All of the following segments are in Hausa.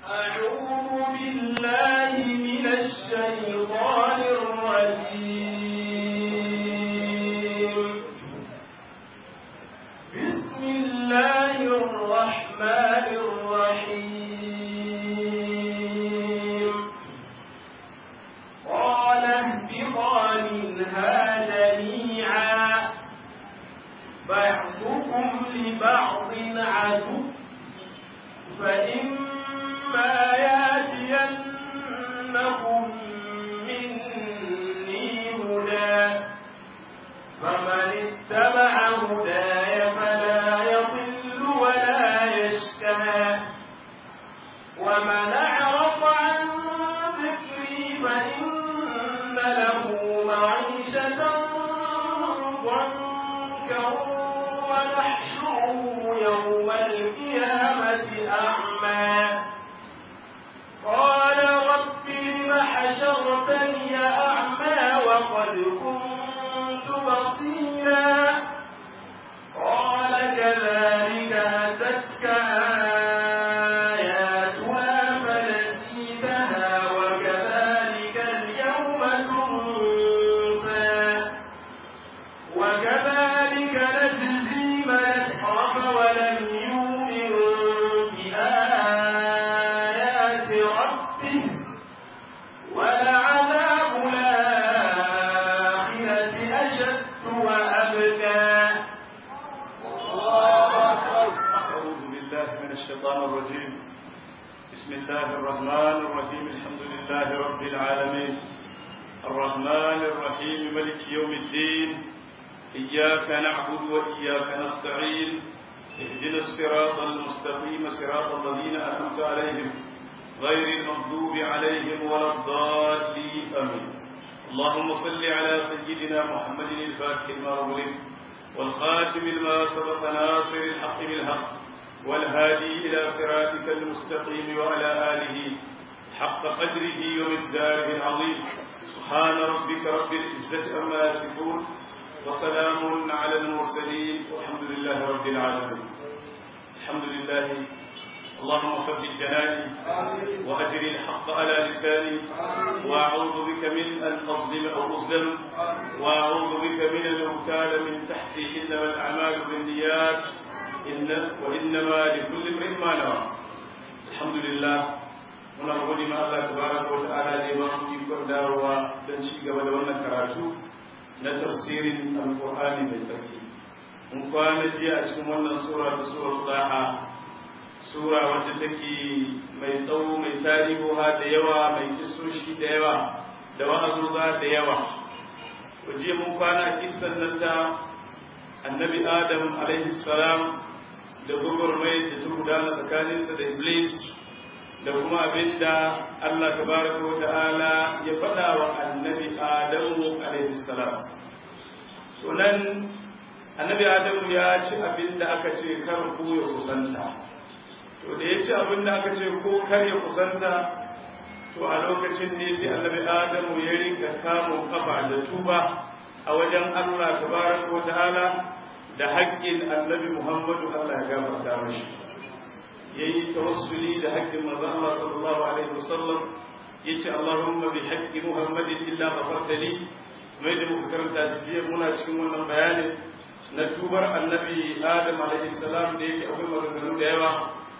أعوذ بالله من الشيطان الرجيم بسم الله الرحمن الرحيم قال اهبطا منها جميعا بعضكم لبعض عدو فإما ياتينكم مني هدى فمن اتبع هداي فلا يضل ولا يشقى ومن أعرض عن ذكري فإن له معيشة ضنكا ونحشره يوم القيامة أعمى قال رب لم حشرتني أعمى وقد كنت بصيرا قال كذلك أتتك آياتنا فنسيتها وكذلك اليوم تنسى وكذلك نجزي من أسرف ولم يؤمن بآيات ربه ولعذاب الآخرة أشد وأبكى أعوذ بالله من الشيطان الرجيم بسم الله الرحمن الرحيم الحمد لله رب العالمين الرحمن الرحيم ملك يوم الدين إياك نعبد وإياك نستعين اهدنا الصراط المستقيم صراط الذين أنعمت عليهم غير المغضوب عليهم ولا الضالين آمين اللهم صل على سيدنا محمد الفاتح لما أغلق والخاتم لما سبق ناصر الحق بالحق والهادي إلى صراطك المستقيم وعلى آله حق قدره ومقداره العظيم سبحان ربك رب العزة عما يصفون وسلام على المرسلين والحمد لله رب العالمين الحمد لله اللهم ثبت جناني وأجر الحق على لساني وأعوذ بك من أن أظلم أو أظلم وأعوذ بك من أن أغتال من تحتي إنما الأعمال بالنيات إن وإنما لكل امرئ ما نوى الحمد لله muna gode ma Allah tabaraka wa ta'ala da ya ba mu ikon dawowa don ci gaba da wannan karatu na tafsirin alqur'ani mai tsarki mun kwana jiya a cikin wannan sura ta suratul Taha sura wacce take mai tsawo mai tarihoha da yawa mai kisoshi da yawa da wa'azuza da yawa waje mun kwana a kissan nan ta annabi adam alaihi salam da gwagwarmai da ta gudana tsakaninsa da iblis da kuma abin da allah tabaraka wa ta'ala ya faɗa wa annabi adamu alaihi salam to nan annabi adamu ya ci abin da aka ce kar ku ya kusanta to da ya ci abin da aka ce ko kar ya kusanta to a lokacin ne sai annabi adamu ya rinka kamun kafa da tuba a wajen allah tabaraka wa ta'ala da haƙƙin annabi muhammadu allah ya gafarta mashi ya yi tawassuli da haƙƙin manzon allah sallallahu alaihi wasallam ya ce allahumma bi haƙƙi muhammadin illa ghafartali mai da muka karanta jiya muna cikin wannan bayanin na tubar annabi adam alaihi salam da yake akwai maganganu da yawa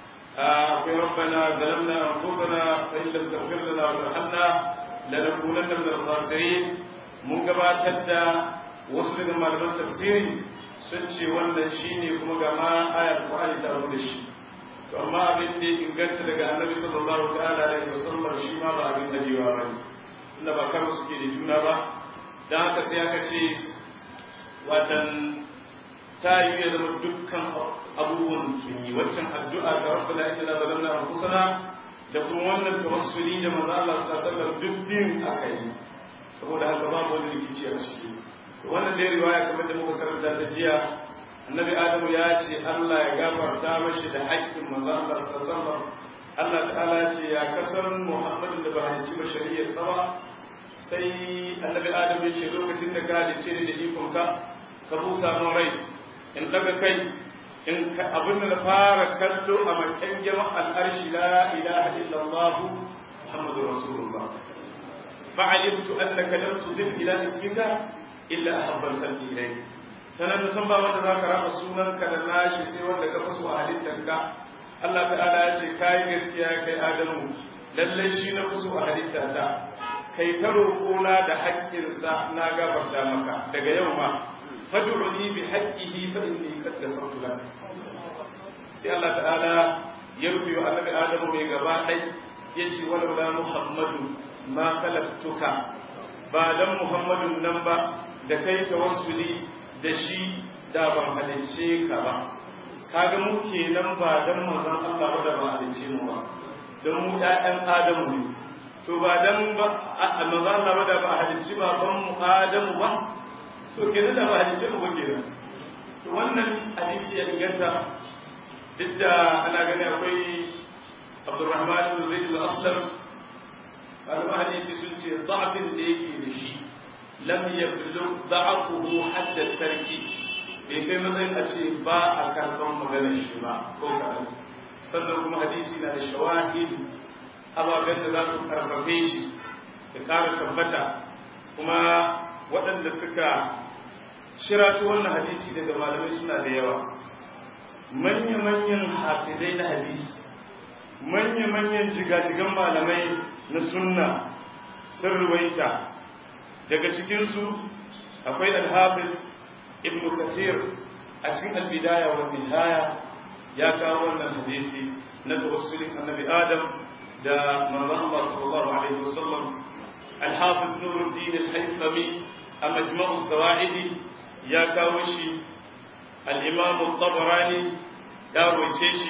akwai rabbana zalamna anfusana fa in lam taghfir lana wa tarhamna lanakunanna min al-khasirin mun gabatar da wasu daga malaman tafsiri sun ce wannan shine kuma ga ma ayar Qur'ani ta rubuta shi to amma abin da ya inganta daga annabi sallallahu ta'ala alaihi wasallam shi ma ba abin najewa bane inda ba karo suke da juna ba dan haka sai aka ce watan ta yi ya zama dukkan abubuwan sun yi waccan addu'a ga rabbana inna zalamna anfusana da kuma wannan tawassuli da manzo Allah sallallahu alaihi wasallam duk biyun aka yi saboda haka babu wani rikici a ciki wannan dai riwaya kamar da muka karanta ta jiya annabi adamu ya ce Allah ya gafarta mashi da haƙƙin manzo Allah sallallahu alaihi wasallam Allah ta'ala ce ya kasar Muhammadin da ba halicci ba shari'ar sama sai annabi adamu ya ce lokacin da ka halicce ni da ikonka ka busa min rai in daga kai in abin da na fara kallo a makan jama'ar arshi la ilaha illallah muhammadu rasulullah fa'alimtu annaka lam tudif ila ismika illa ahabba al-khalqi ilayk sanan da san ba wanda zaka raba sunanka da nashi sai wanda ka faso a halittarka Allah ta'ala ya ce kai gaskiya kai Adamu lalle shi na faso a halittata kai ta roƙona da haƙƙinsa na gafarta maka daga yau ma fad'uni bi haqqihi fa inni qad ghafartu lak sai Allah ta'ala ya rufe wa annabi Adamu mai gaba ɗai yace walau la Muhammadu ma khalaqtuka ba dan Muhammadun nan ba da kai tawassuli da shi da ban halicce ka ba kaga mu kenan ba dan manzon Allah ba da ba halicce mu ba dan mu ɗayan Adamu ne to ba dan ba manzon Allah ba da ba halicci baban mu Adamu ba to kenan da ba halicce mu ba kenan to wannan hadisi ya inganta duk da ana gani akwai Abdurrahman ibn Zaid al-Aslam malaman hadisi sun ce da'afin da yake da shi lam yablu da'afuhu hadda tarki bai kai matsayin a ce ba a karɓar maganar shi ba ko kaɗan sannan kuma hadisi na da shawahid ababen da za su karfafe shi da ƙara tabbata kuma waɗanda suka shiratu wannan hadisi daga malamai suna da yawa manya-manyan hafizai na hadisi manya-manyan jigajigan malamai na sunna sun ruwaita daga cikinsu akwai alhafiz ibn kathir a cikin albidaya wa nihaya ya kawo wannan hadisi na tawassulin annabi adam da manzon Allah sallallahu alaihi wasallam alhafiz nuruddin al-haythami a majma'u zawaidi ya kawo shi al-imam al-tabarani ya roce shi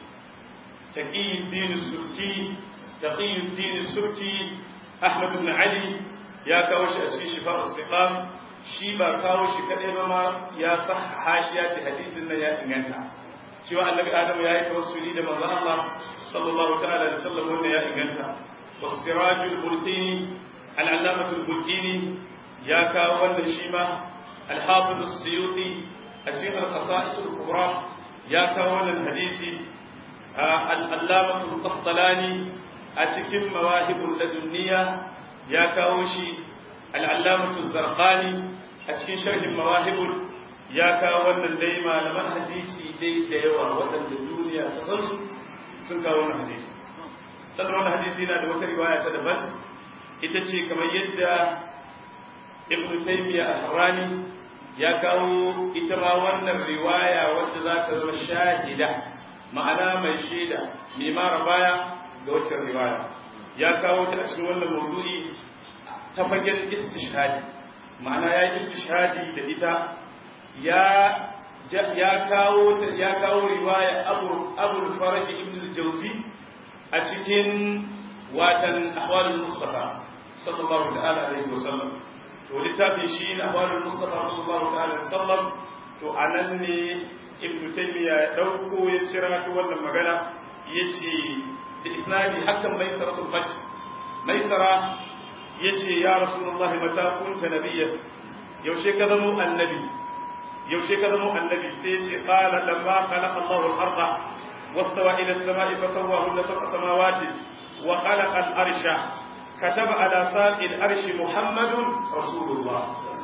taqiyuddin subki taqiyuddin subki ahmad ibn ali ya kawo shi a cikin shifa as-siqam shi ba kawo shi kadai ba ma ya sa hashiya ta hadisin nan ya inganta cewa annabi adamu ya yi tawassuli da manzon Allah sallallahu ta'ala alaihi wasallam wanda ya inganta was-sirajul bulqini al-allamatul bulqini ya kawo wannan shi ma al-hafiz as-suyuti a cikin al-qasa'is al-kubra ya kawo wannan hadisi al-allamatul qastalani a cikin mawahibul ladunniya ya kawo shi al-allamatul zarqani a cikin sharhin mawahibul ya kawo wannan dai malaman hadisi dai da yawa waɗanda duniya ta san su sun kawo wannan hadisi sannan wannan hadisi yana da wata riwaya ta daban ita ce kamar yadda ibn taymiya al-harrani ya kawo ita ma wannan riwaya wadda za ta zama shahida ma'ana mai shaida mai mara baya ga waccan riwaya ya kawo ta a cikin wannan mawdu'i ta fagen istishhadi ma'ana ya yi istishhadi da ita ya ya kawo ya kawo riwaya Abu Abu Faraj ibn al-Jawzi a cikin watan ahwalul Mustafa sallallahu ta'ala alaihi wasallam to littafin shi na ahwalul Mustafa sallallahu ta'ala alaihi wasallam to anan ne Ibn Taymiyyah ya dauko ya cira to wannan magana yace da isnadi hakan maisaratul fajr maisara yace ya rasulullahi mata kunta nabiyyan yaushe ka zama annabi yaushe ka zama annabi sai ya ce qala lamma khalaqa Allahu al-arda wastawa ila as-sama'i fasawwahunna sab'a samawati wa khalaqa al-arsha kataba ala saqi al-arshi Muhammadun rasulullah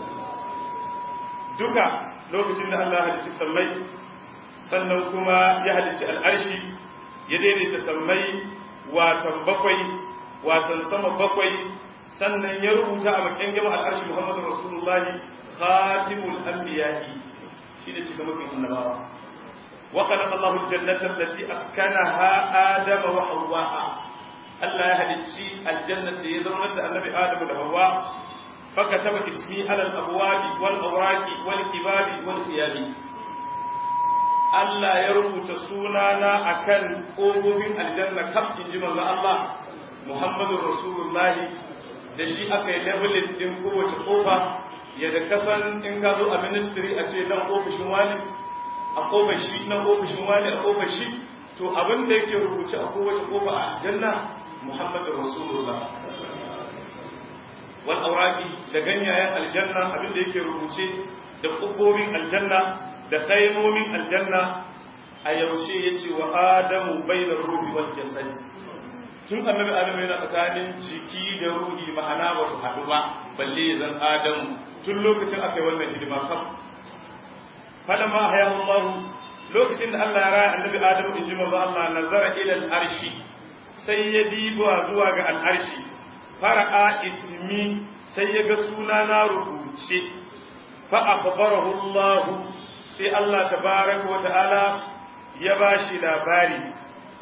duka lokacin da Allah halicci sammai sannan kuma ya halicci al-arshi ya daidaita sammai watan bakwai watan sama bakwai sannan ya rubuta a bakin gama al-arshi Muhammadun rasulullah khatimul anbiya'i shi ne cika mafi annabawa wa khalaqa Allahu al-jannata allati askanaha Adama wa Hawwa Allah ya halicci aljanna da ya zama da annabi Adamu da Hawwa fakataba ismi ala al-abwabi wal awraqi wal ibadi wal thiyabi Allah ya rubuta sunana akan kofofin aljanna kaf inji manzo Allah Muhammadur Rasulullah da shi aka yi labelin din kowace kofa yadda kasan in ka zo a ministry a ce nan ofishin wani a kofar shi nan ofishin wani a kofar shi to abin da yake rubuce a kowace kofa a aljanna muhammadu rasulullah wal auraki da ganyayen aljanna abin da yake rubuce da kofofin aljanna da kaimomin aljanna a yaushe yace wa adamu bainar ruhi wal jasad tun annabi adamu yana tsakanin jiki da ruhi ma'ana ba su haɗu ba balle ya zan adamu tun lokacin aka yi wannan hidima kam falamma hayahu Allah lokacin da Allah ya raya annabi adamu in ji manzo Allah nazara ila al-arshi sai ya diba zuwa ga al-arshi fara'a ismi sai ya ga suna na rubuce fa akhbarahu Allah sai Allah tabaraka wa ta'ala ya bashi labari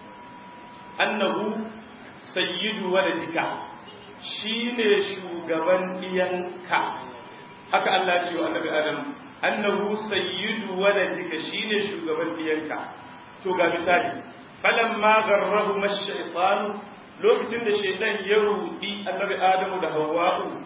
annahu sayyidu waladika shine shugaban diyanka haka Allah ya ce wa annabi Adam annahu sayyidu waladika shine shugaban diyanka to ga misali falamma gharrahu ash-shaytan lokacin da shaytan ya rudi annabi Adamu da Hawwa'u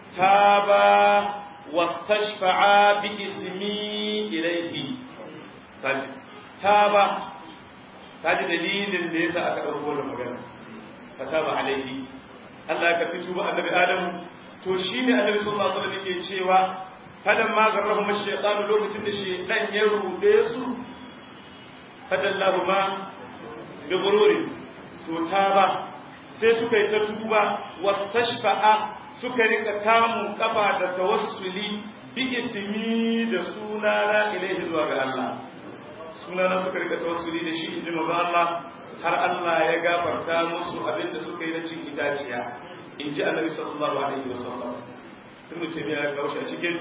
taba wastashfa'a bi ismi ilayhi taji taba taji dalilin da yasa aka dauko da magana fataba alaihi Allah ya karbi tuba annabi Adamu to shine annabi sallallahu alaihi wasallam yake cewa fadan ma garrahu mashaytan lokacin da shaytan ya rude su fadallahu ma bi ghururi to taba sai suka yi ta tuba wastashfa'a suka rika kamun kafa da tawassuli bi ismi da sunana ilaihi zuwa ga Allah sunana suka rika tawassuli da shi inji manzo Allah har Allah ya gafarta musu abinda suka yi na cin itaciya in ji annabi sallallahu alaihi wasallam ibnu taymiya ya kawo shi a cikin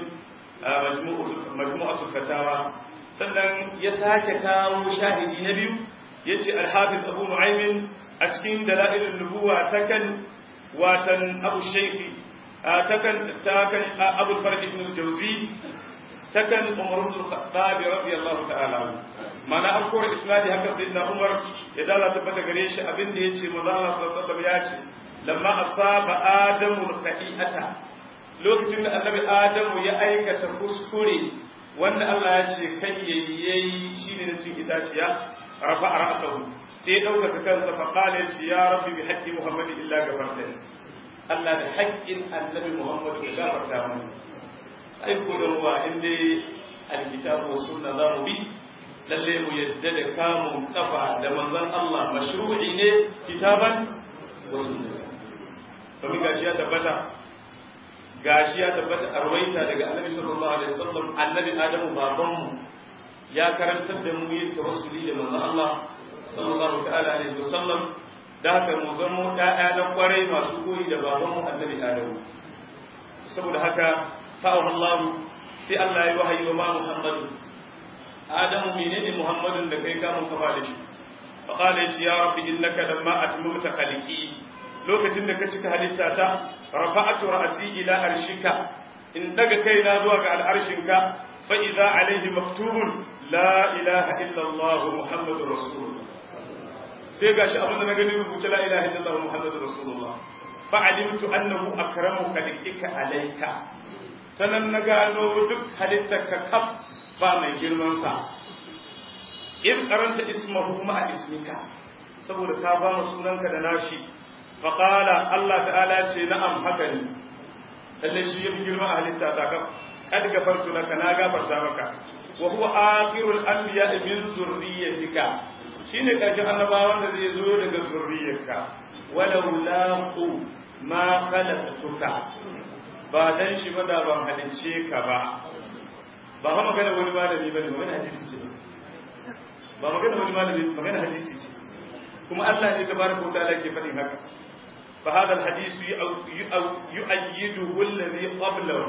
majmu'atul fatawa sannan ya sake kawo shahidi na biyu yace al-hafiz abu nu'aym a cikin dalailun nubuwa takan watan abu shaykhi takan takan abu farq ibn jawzi takan umar ibn khattab radiyallahu ta'ala mana an kora isnadi haka sayyidina umar ya dala tabbata gare shi abin da yace manzo Allah sallallahu alaihi wasallam ya ce lamma asaba adamu al-khati'ata lokacin da annabi adamu ya aikata kuskure wanda Allah ya ce kai yayi shine na cin itaciya rafa ra'sahu sai ya dauka kansa fa qala ya ce ya rabbi bi haqqi muhammadin illa gafartani Allah da haƙƙin annabi muhammad ya gafarta mana ai ko da ruwa inda alkitabu was sunna za mu bi lalle mu yadda da kamun kafa da manzon Allah mashru'i ne kitaban wa sunna domin gashi ya tabbata gashi ya tabbata a rawaita daga annabi sallallahu alaihi wasallam annabi adamu babanmu ya karantar da mu yin tawassuli da manzon Allah sallallahu ta'ala alaihi wasallam da haka mu zamo ɗaya na kwarai masu koyi da babanmu annabi adamu saboda haka fa'ahu Allah sai Allah ya wahayi wa ma Muhammadu adamu menene Muhammadun da kai kamun kafa da shi fa qala ya rabbi innaka lamma atmamta khaliqi lokacin da ka cika halitta ta rafa'atu ra'si ila arshika in daga kaina zuwa ga al'arshinka fa idza alayhi maktubun la ilaha illa Allah muhammadur rasulullah sai gashi abin da na gani rubuce la ilaha illa Allah muhammadur rasulullah fa alimtu annahu akramu khalqika alayka sanan na gano duk halittarka kaf ba mai girman sa in karanta ismahu ma ismika saboda ka ba mu sunanka da nashi faƙala Allah ta'ala ce na'am haka ne lalle shi yafi girma a halitta ta ka kad gafartu laka na gafarta maka wa huwa akhirul anbiya min zurriyyatika shine karshen annabawan da zai zo daga zurriyyarka walau laqu ma khalaqtuka ba dan shi ba da ban halicce ka ba ba fa magana wani malami bane magana hadisi ce ba magana wani malami magana hadisi ce kuma Allah ne tabaraka wa ta'ala ke faɗin haka فهذا الحديث يؤيده الذي قبله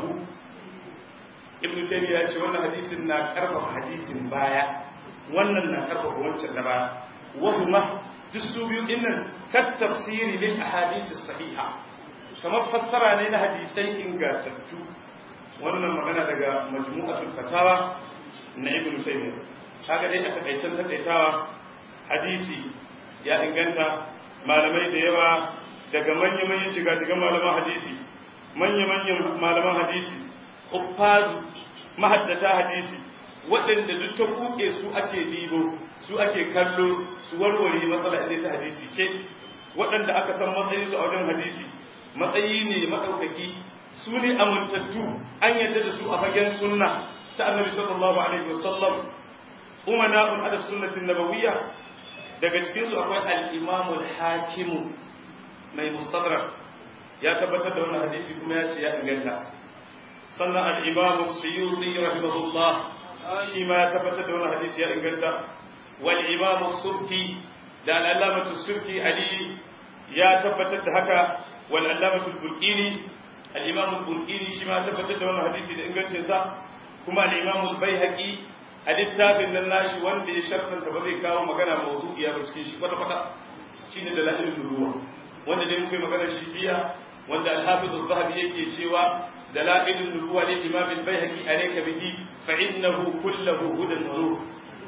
ابن تيمية يقول wannan hadisin na karfafa hadisin baya wannan na karfafa wancan na baya wahuma duk su biyu dinnan kat tafsiri lil ahadith sahiha kamar fassara ne na hadisai ingantattu wannan magana daga majmu'atul fatawa na ibn taymiyyah kaga dai a takaicen takaitawa hadisi ya inganta malamai da yawa daga manya-manyan jigajigan malaman hadisi manya-manyan malaman hadisi huffazu mahaddata hadisi waɗanda duk ta kuke su ake dibo su ake kallo su warware matsala inda ta hadisi ce waɗanda aka san matsayin su a wajen hadisi matsayi ne maɗaukaki su ne amintattu an yadda da su a fagen sunna ta annabi sallallahu alaihi wasallam umana'un ala sunnatin nabawiyya daga cikin su akwai al-imam al-hakim mai mustadrak ya tabbatar da wannan hadisi kuma ya ce ya inganta sannan al-imam as-suyuti rahimahullah shi ma ya tabbatar da wannan hadisi ya inganta wal imam as-subki da al-allamah as-subki ali ya tabbatar da haka wal allamah al-bulqini al-imam al-bulqini shi ma ya tabbatar da wannan hadisi da ingancin sa kuma al-imam al-baihaqi a littafin nan nashi wanda ya shartanta ba zai kawo magana mawdu'iya ba cikin shi kwata kwata shine dalailul nubuwa wanda dai kai magana shi jiya wanda al-hafiz az-zahabi yake cewa dalailul nubuwa lil imam al-baihaqi alayka bihi fa innahu kulluhu hudan wa nur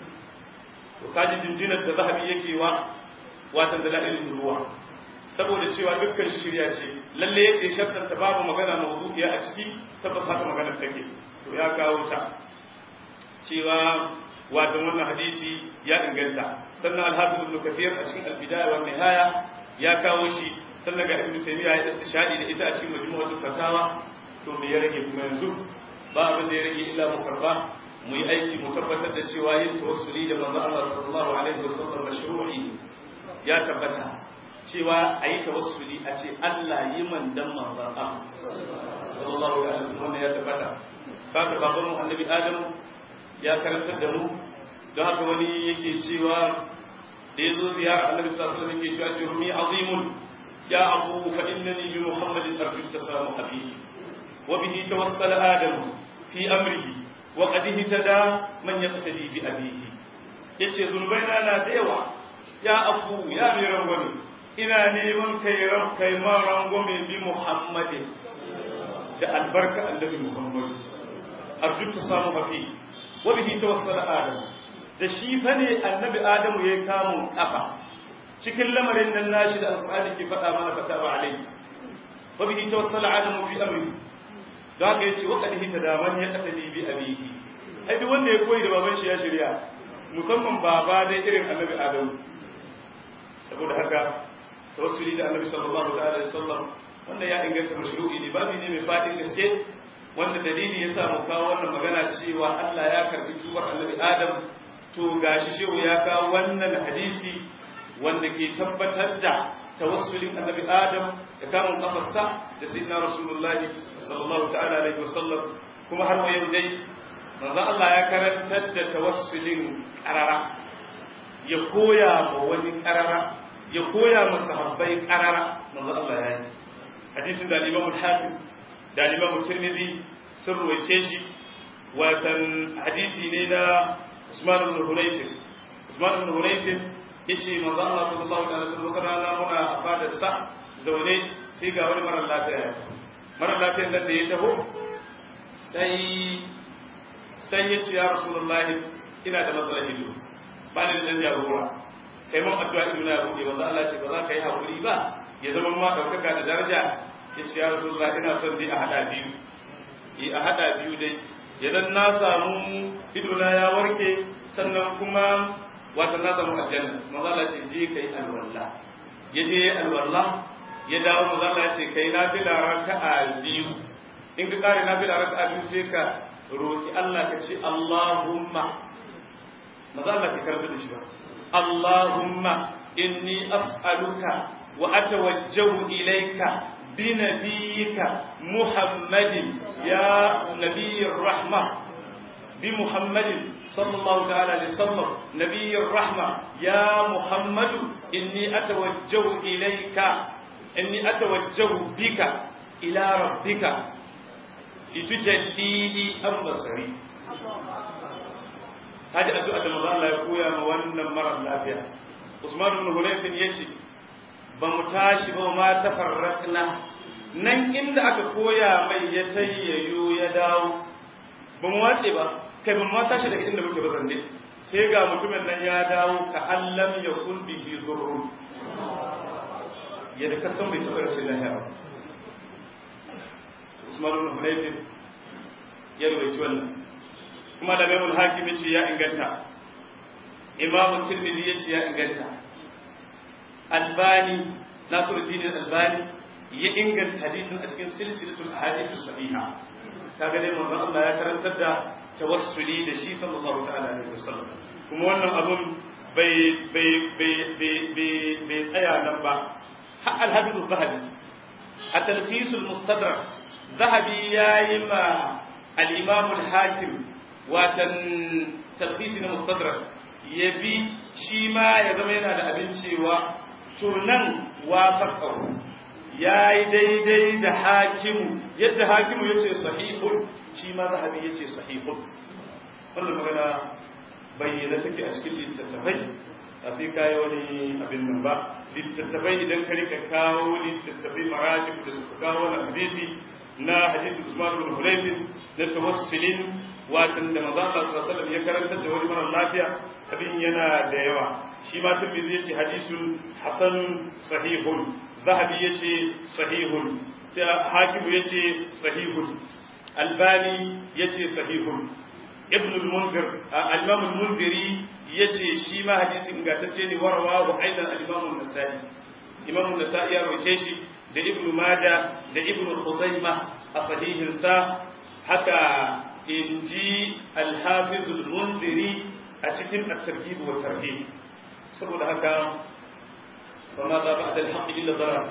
to kaji jinjinar da zahabi yake wa watan dalailul nubuwa saboda cewa dukkan shirya ce lalle yake shartanta babu magana mawdu'iya a ciki tabbas haka magana take to ya kawo ta cewa watan wannan hadisi ya inganta sannan al-hafiz ibn kathir a cikin al-bidaya wa nihaya ya kawo shi sannan ga ibn taymiya ya istishadi da ita a cikin majmu'atul fatawa to me ya rage kuma yanzu ba abin da ya rage illa mu karba mu yi aiki mu tabbatar da cewa yin tawassuli da manzo Allah sallallahu alaihi wasallam mashru'i ya tabbata cewa a yi tawassuli a ce Allah yi man dan manzo Allah sallallahu alaihi wasallam ya tabbata kaka baban mu annabi Adamu ya karantar da mu don haka wani yake cewa da ya zo ziyara annabi sallallahu alaihi wasallam yake cewa jurmi azimun ya abu fa innani bi muhammadin arju tasamu abihi wa bihi tawassala adam fi amrihi wa qad ihtada man yaqtadi bi abihi yace zunubaina na da yawa ya abu ya mai rangwame ina neman kai rab kai ma rangwame bi muhammadin da albarka annabi muhammad arju tasamu abihi wabihi tawassala adam da shi fa ne annabi adamu yayi kamun kafa cikin lamarin nan nashi da alqur'ani ke faɗa mana fata ba alai wabihi tawassala adamu fi amri da haka yace wa qad hita da man ya qatali bi abihi ai duk wanda ya koyi da baban shi ya shirya musamman baba dai irin annabi adamu saboda haka tawassuli da annabi sallallahu alaihi wasallam wanda ya inganta mashru'i ne babu ne mai fadin gaske wanda dalili ya samu kawo wannan magana cewa Allah ya karbi tubar annabi Adam to gashi shehu ya kawo wannan hadisi wanda ke tabbatar da tawassulin annabi Adam da kamun kafarsa da sayyidina Rasulullah sallallahu ta'ala alaihi wasallam kuma har yau dai manzo Allah ya karantar da tawassulin karara ya koya ma wani karara ya koya ma sahabbai karara manzo Allah ya yi hadisin da Imam al-Hakim da Imam Tirmidhi sun ruwaice shi watan hadisi ne na Usman ibn Hunayf Usman ibn Hunayf yace manzo Allah sallallahu alaihi wasallam kana rana muna a fadar sa zaune sai ga wani mara lafiya ya taho mara lafiyar nan da ya taho sai sai ya ce ya Rasulullahi ina da matsalar ido ba ni da jagora kai mun addu'a ido na buɗe wanda Allah ce ba za ka yi hakuri ba ya zama ma daukaka da daraja ya ce ya Rasulullahi ina son dai a hada biyu yi a hada biyu dai idan na samu idona ya warke sannan kuma wata na samu aljanna mazala ce je kai alwalla ya je alwalla ya dawo mazala ce kai na fi raka'a biyu in ka kare na fi raka'a biyu sai ka roki Allah ka ce Allahumma mazala ka karbi da shi ba Allahumma inni as'aluka wa atawajjahu ilayka بنبيك محمد يا نبي الرحمة بمحمد صلى الله تعالى عليه وسلم نبي الرحمة يا محمد إني أتوجه إليك إني أتوجه بك إلى ربك لتجلي لي أم بصري هذه أدعى الله يقول يا موانا مرة الأفيا عثمان بن هنيف يجي ba mu tashi ba ma tafarrakna nan inda aka koya mai ya tayyayo ya dawo ba mu wace ba kai ba mu tashi daga inda muke ba zande sai ga mutumin nan ya dawo ka allam ya kun bihi zurrun yadda ka san bai taɓa rashin lahiya ba Usman ibn Hunayf ya rubuci wannan kuma da Maimul Hakim ce ya inganta Imam Tirmidhi ya ce ya inganta albani nasiruddin albani ya inganta hadisin a cikin silsilatul ahadith sahiha kaga dai manzon Allah ya karantar da tawassuli da shi sallallahu ta'ala alaihi wasallam kuma wannan abun bai bai bai bai bai tsaya nan ba har alhafiz zahabi a talfisul mustadrak zahabi yayi ma al-imam al-hakim watan talfisi na mustadrak ya bi shi ma ya zama yana da abin cewa to nan wafaqahu ya yi daidai da hakimu yadda hakimu ya ce sahihun shi ma zahabi ya ce sahihun wannan magana bayyana take a cikin littattafai a sai kayi wani abin nan ba littattafai idan ka rika kawo littattafai maratib da suka kawo wani hadisi na hadisi usman bin hulaifin na tawassulin watan da manzo Allah sallallahu alaihi wasallam ya karantar da wani mara lafiya abin yana da yawa shi ma tabbizi yace hadisun hasanun sahihun zahabi yace sahihun hakimu yace sahihun albani yace sahihun ibn al-munzir al-imam al-munziri yace shi ma hadisin ingantacce ne warwa wa aidan al-imam an-nasa'i imam an-nasa'i ya rawace shi da ibn majah da ibn khuzaima a sahihin sa haka inji al-hafiz al-munziri a cikin at-targhib wa tarhib saboda haka فماذا بعد الحق إلا الضلال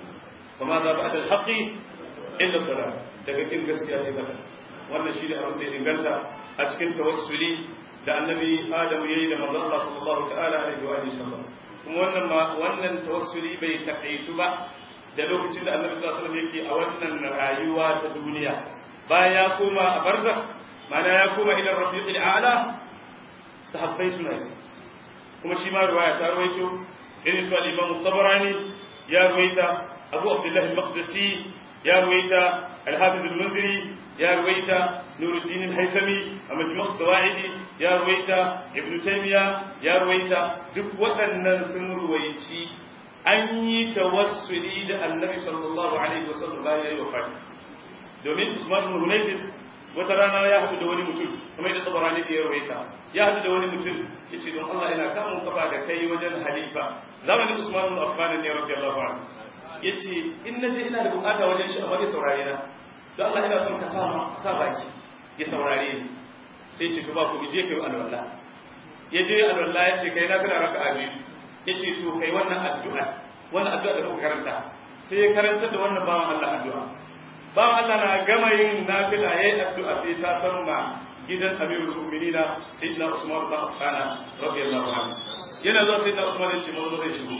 فماذا بعد الحق إلا الضلال daga kin gaskiya sai bata wannan shine abin da ya inganta a cikin tawassuli da annabi Adam yayi da manzon Allah sallallahu ta'ala alaihi wa sallam kuma wannan ma wannan tawassuli bai takaitu ba da lokacin da annabi sallallahu alaihi wasallam yake a wannan rayuwa ta duniya bayan ya koma a barzakh mana ya koma ila rafiqil a'la sahabbai suna yi kuma shi ma riwaya ta rawaito irin su al-imam tabarani ya ruwaita abu abdullah al-maqdisi ya ruwaita al-hafiz al-munziri ya ruwaita nuruddin al-haythami a majmu' sawaidi ya ruwaita ibn taymiya ya ruwaita duk waɗannan sun ruwaici an yi tawassuli da annabi sallallahu alaihi wasallam bayan ya yi wafati domin usman ibn hunayfin wata rana ya haɗu da wani mutum kamar yadda tabarani ya ruwaita ya haɗu da wani mutum ya ce don Allah ina kamun kafa da kai wajen halifa zamanin Usman ibn Affan ne radiyallahu anhu ya ce in na je ina da bukata wajen shi amma zai saurare na don Allah ina son ka sa ka sa baki ya saurare ni sai ya ce to ba ku je kai alwala ya je alwala ya ce kai na kana raka'a biyu ya ce to kai wannan addu'a wannan addu'a da kuka karanta sai ya karanta da wannan bawan Allah addu'a bawan Allah na gama yin nafila yayin addu'a sai ta san ma gidan amirul mu'minina sayyidina Usman bin Affan radiyallahu anhu yana zuwa sayyidina Usman ya ce mazo zai shigo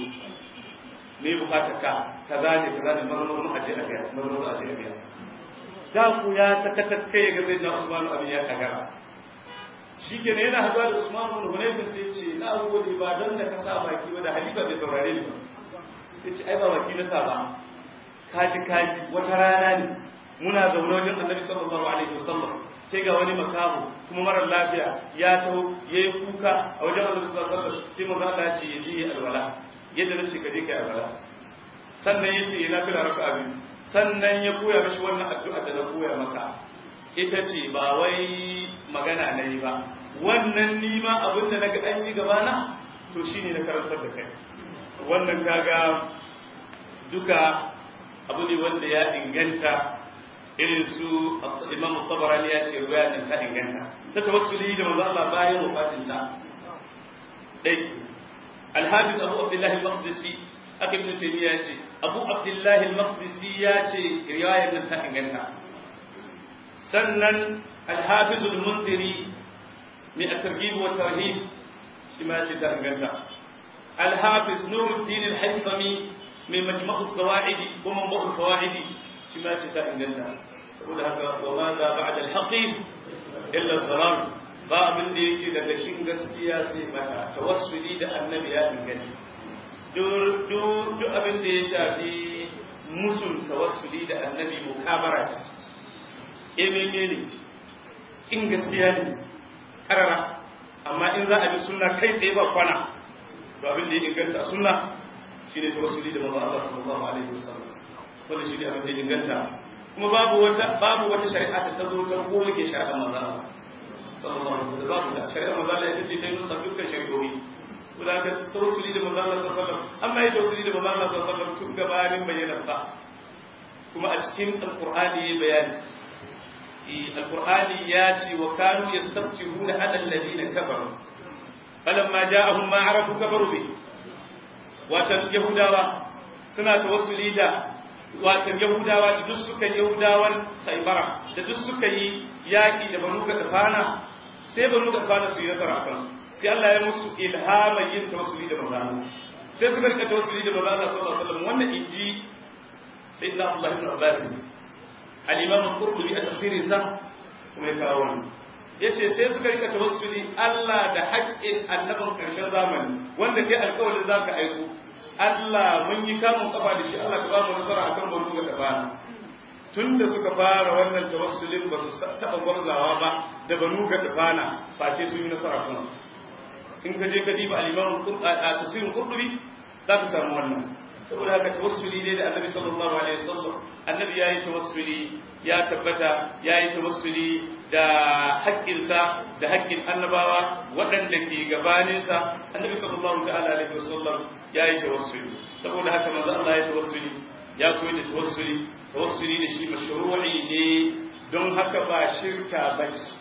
me bukatar ka kaza ne kaza ne mazo mazo aje a biya mazo mazo aje a biya da ku ya takatar kai ga sayyidina Usman abin ya kagara shikenan yana haduwa da Usman bin Hunayf sai ya ce na gode ba dan da ka sa baki ba da halifa bai saurare ni ba sai ce ai ba baki na sa ba kaji kaji wata rana ne muna zaune wajen annabi sallallahu alaihi wasallam sai ga wani makamu kuma marar lafiya ya taho ya yi kuka a wajen annabi sallallahu alaihi wasallam sai manzo Allah ya ce ya je ya alwala yadda nace ka je ka alwala sannan ya ce ya nafila raka'a biyu sannan ya koya mishi wannan addu'a da na koya maka ita ce ba wai magana na yi ba wannan ni ma abin da naga an yi gabana to shine na karantar da kai wannan kaga duka abu ne wanda ya inganta irin su imam tabarani ya ce ruwa din ta inganta ta tawassuli da manzo Allah bayan wafatin sa dai al-hafiz abu abdullah al-maqdisi aka ibn taymiya ya ce abu abdullah al-maqdisi ya ce riwayar nan ta inganta sannan al-hafiz al-munziri min at-targhib wa tarhib shi ma ce ta inganta al-hafiz nuruddin al-haythami min majma' as-sawa'id wa manba' al-fawaid shi ma ce ta inganta saboda haka wa ma za ba'da al-haqi illa al-dharar ba abin da yake daga cikin gaskiya sai mata tawassuli da annabi ya inganta duk abin da ya shafi musul tawassuli da annabi mukabara ce ememe ne in gaskiya ne karara amma in za a bi sunna kai tsaye ba kwana to abin da ya inganta sunna shine tawassuli da manzo Allah sallallahu alaihi wasallam wanda shi ne abin da ya inganta kuma babu wata babu wata shari'a da ta zo ta goma ke shari'a manzo Allah sallallahu alaihi wasallam babu ta shari'a manzo Allah ita ce ta yi nusa dukkan shari'o'i kuma ka tawassuli da manzo Allah sallallahu alaihi wasallam amma ya tawassuli da manzo Allah sallallahu alaihi wasallam tun gabanin bayyanar sa kuma a cikin alqur'ani ya bayani alqur'ani ya ce wa kanu yastabtihuna ala alladhina kafaru falamma ja'ahum ma arafu kafaru bi watan yahudawa suna tawassuli da watan yahudawa da duk suka yahudawan saibara da duk suka yi yaƙi da banu gadfana sai banu gadfana su yi nasara a kansu sai Allah ya musu ilhama yin tawassuli da manzo sai suka rika tawassuli da manzo Allah sallallahu alaihi wasallam wannan inji sayyidina Abdullah ibn Abbas al-Imam al-Qurtubi a tafsirin sa kuma ya kawo wannan yace sai suka rika tawassuli Allah da haƙƙin annabin ƙarshen zamani wanda kai alƙawarin zaka aiko Allah mun yi kamun kafa da shi Allah ka ba mu nasara akan banu ga tabana tunda suka fara wannan tawassulin ba su taɓa gwarzawa ba da banu ga tabana face sun yi nasara kansu in ka je ka diba al-Imam a tafsirin Qurtubi za ka samu wannan saboda haka tawassuli ne da Annabi sallallahu alaihi wasallam Annabi yayi tawassuli ya tabbata yayi tawassuli da haƙƙinsa da haƙƙin annabawa waɗanda ke gabaninsa Annabi sallallahu ta'ala alaihi wasallam yayi tawassuli saboda haka manzo Allah ya tawassuli ya koyi da tawassuli tawassuli da shi mashru'i ne don haka ba shirka bace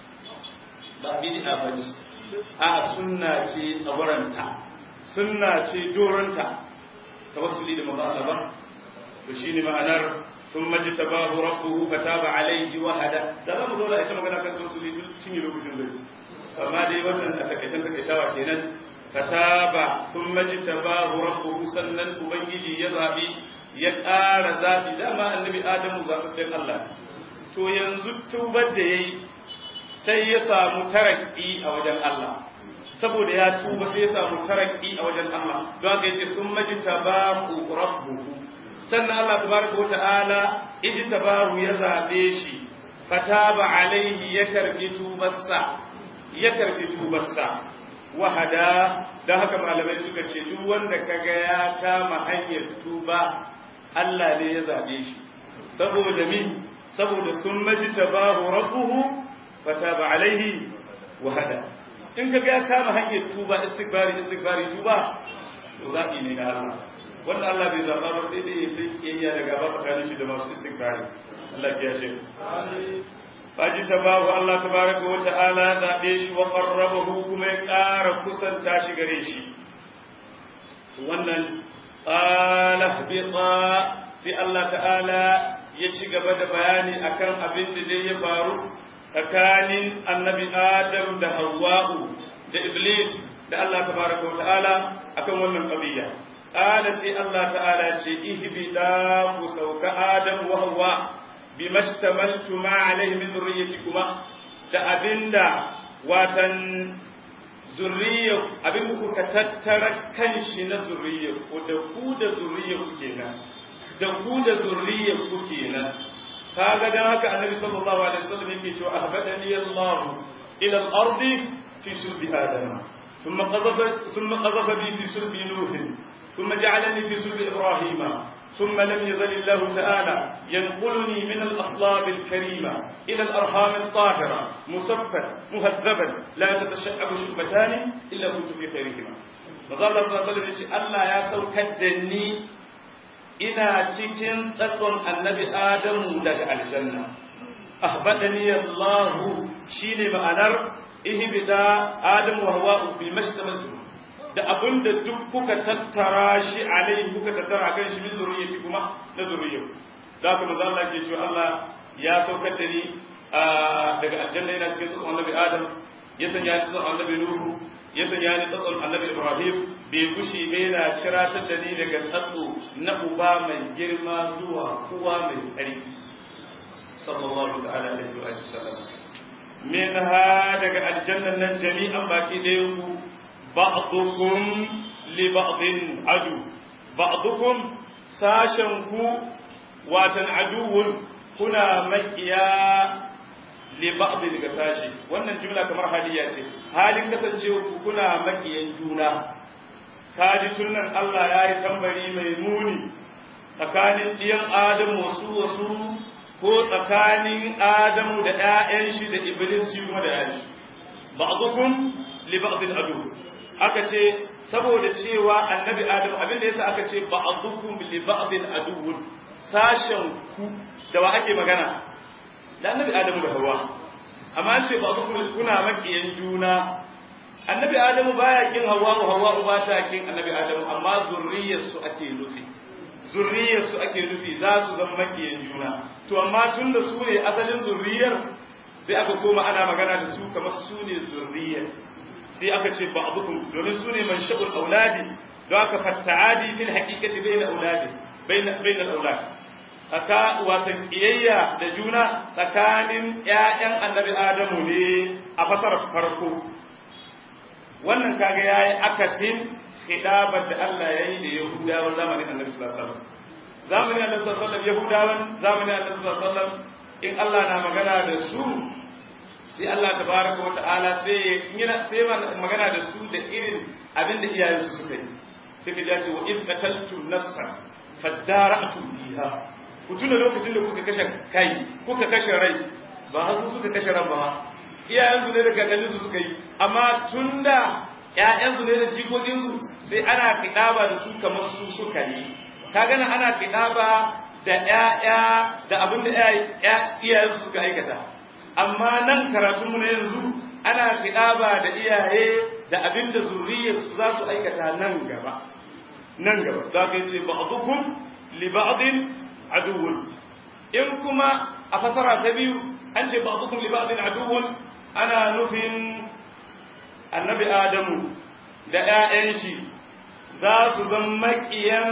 ba bid'a bace a sunna ce tsawaranta sunna ce doranta tawassuli da manzo Allah ba to shine ma'anar ثم اجتباه ربه فتاب عليه وهدى da za mu zo da ita magana kan tawassuli duk cinye lokacin da amma dai wannan a takaicen takaitawa kenan fataba thumma jtabahu rabbuhu sannan ubangiji ya zabi ya ƙara zabi dama annabi adamu zababben Allah to yanzu tubar da yayi sai ya samu tarakki a wajen Allah saboda ya tuba sai ya samu tarakki a wajen Allah don haka yace thumma jtabahu rabbuhu sannan Allah tabaraka wata'ala ijtabahu ya zabe shi fataba alaihi ya karbi tubarsa ya karbi tubarsa wahada dan haka malamai suka ce duk wanda kaga ya kama hanyar tuba Allah ne ya zabe shi saboda min saboda sun majtabahu rabbuhu fataba alaihi wahada in kaga ya kama hanyar tuba istighfari istighfari tuba to zabi ne na Allah wanda Allah bai zaba ba sai dai ya ce kiyayya daga ba tsakanin shi da masu istighfari Allah ya ce faji tabahu Allah tabaraka wa ta'ala zabe shi wa qarrabahu kuma ya ƙara kusanta shi gare shi wannan qala biqa sai Allah ta'ala ya ci gaba da bayani akan abin da dai ya faru tsakanin annabi Adam da Hawwa'u da Iblis da Allah tabaraka wa ta'ala akan wannan qadiyya qala sai Allah ta'ala ce ihbida ku sauka Adam wa Hawwa bima ishtamaltu ma alayhi min dhurriyyatikuma da abinda watan zurriya abin da kuka tattara kanshi na zurriya ko da ku da zurriya ku kenan da ku da zurriya ku kenan kaga dan haka annabi sallallahu alaihi wasallam yake cewa ahbadani Allah ila al-ardi fi sulbi adam thumma qadhafa thumma qadhafa bi fi sulbi nuh thumma ja'alani fi sulbi ibrahima ثم لم يزل الله تعالى ينقلني من الأصلاب الكريمة إلى الأرحام الطاهرة مصفا مهذبا لا تتشعب شعبتان إلا كنت في خيرهما مظل الله صلى الله عليه وسلم الله يا سوك الدني ina cikin tsatson annabi Adamu daga aljanna ahbadani Allah shine ma'anar ihbida Adamu wa Hawwa bi mashtamaltu da abin da duk kuka tattara shi alai kuka tattara kan shi min zuriyati kuma na zuriyar da kuma za Allah ke cewa Allah ya saukar da ni daga aljanna yana cikin tsotson annabi Adam ya sanya ni tsotson annabi Nuhu ya sanya ni tsotson annabi Ibrahim bai gushi bai na ciratar da ni daga tsatso na uba mai girma zuwa uwa mai tsarki sallallahu ta'ala alaihi wa sallam min ha daga aljannan nan jami'an baki ɗayan ku بعضكم لبعض عدو بعضكم ساشنكو واتن عدو كنا مكيا لبعض daga sashi wannan jumla kamar haliya ce halin kasancewa ku kuna makiyan juna kaji tunan Allah ya yi tambari mai muni tsakanin ɗiyan Adamu wasu wasu ko tsakanin Adamu da ‘ya'yan shi da Iblis shi kuma da yaji ba'dukum li ba'dil adu aka ce saboda cewa annabi adam abinda yasa aka ce ba'dukum li ba'din aduwwun sashen ku da wa ake magana da annabi adam da hawa amma an ce ba'dukum kuna makiyan juna annabi adamu baya kin hawa'u hawa'u ba ta kin annabi adamu amma zurriyar su ake nufi zurriyar su ake nufi za su zama makiyan juna to amma tun da su ne asalin zurriyar sai aka koma ana magana da su kamar su ne zurriyar sai aka ce ba'dukum domin su ne mansha'ul auladi don aka fatta'adi fil haqiqati bayna auladi bayna bayna al-aulad aka wata kiyayya da juna tsakanin ƴaƴan annabi adamu ne a fasarar farko wannan kaga yayi akasin khidabar da Allah yayi da Yahudawan zamanin Annabi sallallahu alaihi wasallam zamanin Annabi sallallahu alaihi wasallam Yahudawan zamanin Annabi sallallahu alaihi wasallam in Allah na magana da su sai Allah tabaraka wa ta'ala sai yana sai magana da su da irin abin da iyayen su suka yi sai ka ce wa in qataltu nafsan fadara'tu fiha ku tuna lokacin da kuka kashe kai kuka kashe rai ba hasu suka kashe ran ba iyayensu ne da kakanninsu suka yi amma tun da ‘ya'yansu ne da jikokinsu sai ana kiɗaba da su kamar su suka yi ka gana ana kiɗaba da ‘ya'ya da abin da iyayensu suka aikata amma nan karatunmu na yanzu ana kiɗaba da iyaye da abin da zuriyarsu za su aikata nan gaba nan gaba za ka yi ce ba'dukum li ba'din aduwwun in kuma a fasara ta biyu an ce ba'dukum li ba'din aduwwun ana nufin annabi Adamu da ‘ya'yan shi za su zama maƙiyan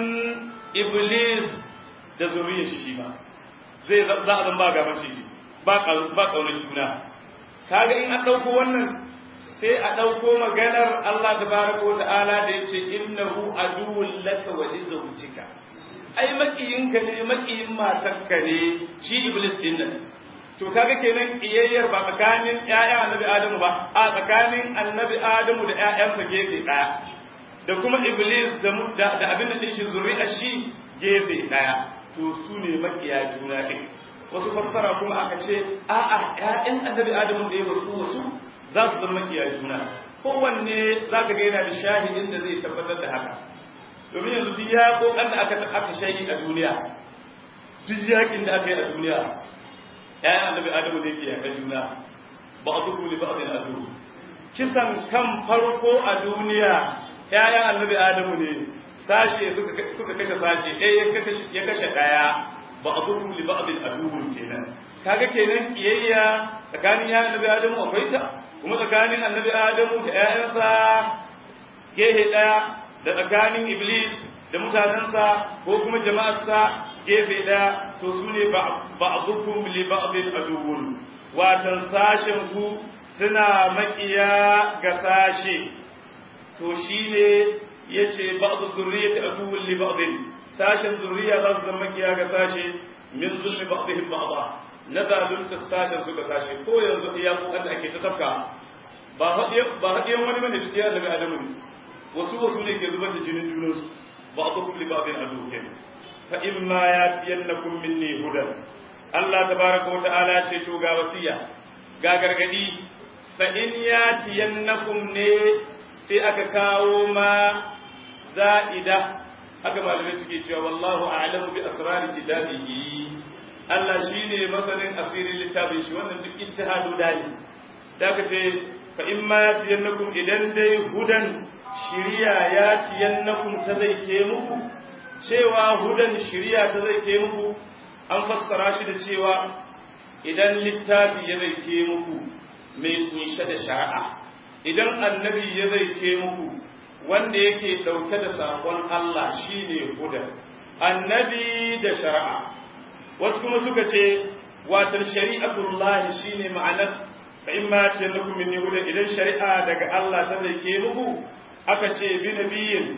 Iblis da zuriyar shi shi ba, zai za a zama ba gaban shi ba ƙaunar juna. Kaga in an ɗauko wannan sai a ɗauko maganar Allah da barako ta'ala da ya ce innahu aduwwun laka wa lizawjika ai makiyinka ne makiyin matarka ne shi Iblis din nan to kaga kenan kiyayyar ba tsakanin ƴaƴan annabi adamu ba a tsakanin annabi adamu da ƴaƴansa gefe ɗaya da kuma iblis da da abin da shi zuri'ar shi gefe ɗaya to su ne makiya juna ɗin wasu fassara kuma aka ce a'a ƴaƴan annabi adamu da ya wasu wasu za su zama makiya juna kowanne za ka ga yana da shahidin da zai tabbatar da haka domin yanzu duk ya kokan da aka aka shayi a duniya duk yakin da aka yi a duniya ‘ya'yan annabi Adamu da yake yaƙa juna ba a zuku li ba'adin adu kisan kan farko a duniya ‘ya'yan annabi Adamu ne sashe suka kashe sashe ɗaya ya kashe ɗaya ba a zuku li ba'adin adu kenan kaga kenan kiyayya tsakanin ‘ya'yan annabi Adamu akwai ta kuma tsakanin annabi Adamu da ‘ya'yansa gehe ɗaya da tsakanin Iblis da mutanensa ko kuma jama'arsa gefe ɗaya to su ne ba'dukum li ba'din aduwwun watan sashen ku suna makiya ga sashe to shine yace ba'du zurriyyati aduwwun li ba'din sashen zurriya za su zama makiya ga sashe min zulmi ba'dihim ba'da na zalunta sashen su ga sashe ko yanzu iya kokan da ake ta tafka ba haɗiyan ba haɗiyan wani bane duk iya daga adamu ne wasu wasu ne ke zubar da jinin junansu ba'dukum li ba'din aduwwun fa imma yatiyannakum minni hudan Allah tabaraka wa ta'ala ce to ga wasiya ga gargadi fa in yatiyannakum ne sai aka kawo ma za'ida haka malamai suke cewa wallahu a'lamu bi asrari kitabihi Allah shine masanin asirin littafin shi wannan duk istihadu dali da aka ce fa imma yatiyannakum idan dai hudan shiriya yatiyannakum ta zai ke muku cewa hudan shiriya ta zai ke muku an fassara shi da cewa idan littafi ya zai ke muku mai kunshe da shari'a idan annabi ya zai ke muku wanda yake ɗauke da saƙon Allah shine hudan annabi da shari'a wasu kuma suka ce watan shari'atullahi shine ma'anar fa in ma tallakum min hudan idan shari'a daga Allah ta zai ke muku aka ce bi nabiyin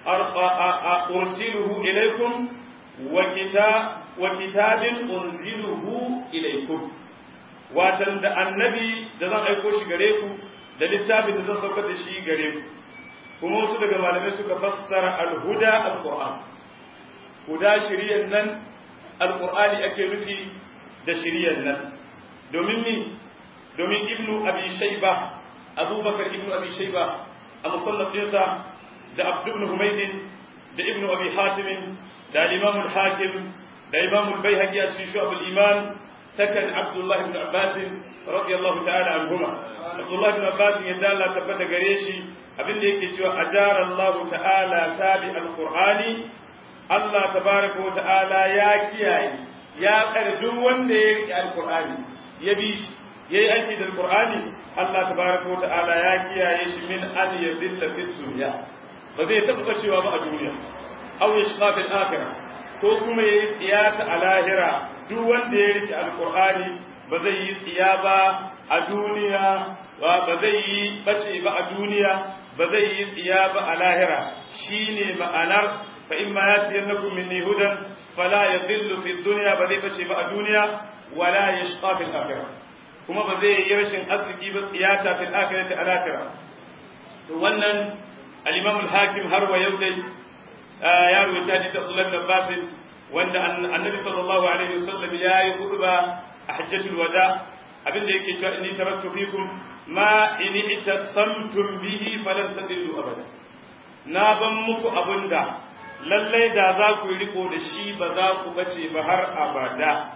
أرسله إليكم وكتاب وكتاب أنزله إليكم watan da annabi da zan aiko shi gare ku da littafin da zan saukar da shi gare ku kuma wasu daga malamai suka fassara alhuda alquran huda shiriyar nan alqur'ani ake nufi da shiriyar nan domin ni domin ibnu abi shayba abubakar ibnu abi shayba a musannaf dinsa da abdu ibn humaydin da ibnu abi hatim da imam al-hakim da imam al-baihaqi a cikin shu'ab al-iman takan Abdullah ibn Abbas radiyallahu ta'ala anhuma Abdullah ibn Abbas yadda Allah tabbata gare shi abinda yake cewa ajara Allah ta'ala tabi al-Qur'ani Allah tabaraka wa ta'ala ya kiyaye ya kare duk wanda ya rike al-Qur'ani ya bi shi yayi aiki da al-Qur'ani Allah tabaraka wa ta'ala ya kiyaye shi min an yadilla fi dunya ba zai taba cewa ba a duniya aw yashqa fil akhirah ko kuma yayi tsiyata a lahira duk wanda ya rike al-Qur'ani ba zai yi tsiya ba a duniya ba zai yi bace ba a duniya ba zai yi tsiya ba a lahira shine ma'anar fa in ma yati yannakum minni hudan fala yadhillu fi dunya ba zai bace ba a duniya wala yashqa fil akhirah kuma ba zai yi rashin arziki ba tsiyata fil akhirati al akhirah to wannan al-imam al-hakim har wa yau dai ya rubuta hadisi Abdullah ibn Abbas wanda annabi sallallahu alaihi wasallam ya yi khutba a hajjatul wada abinda yake cewa inni taraktu fikum ma in ittasamtum bihi falan tadillu abada na ban muku abinda lallai da za ku riko da shi ba za ku bace ba har abada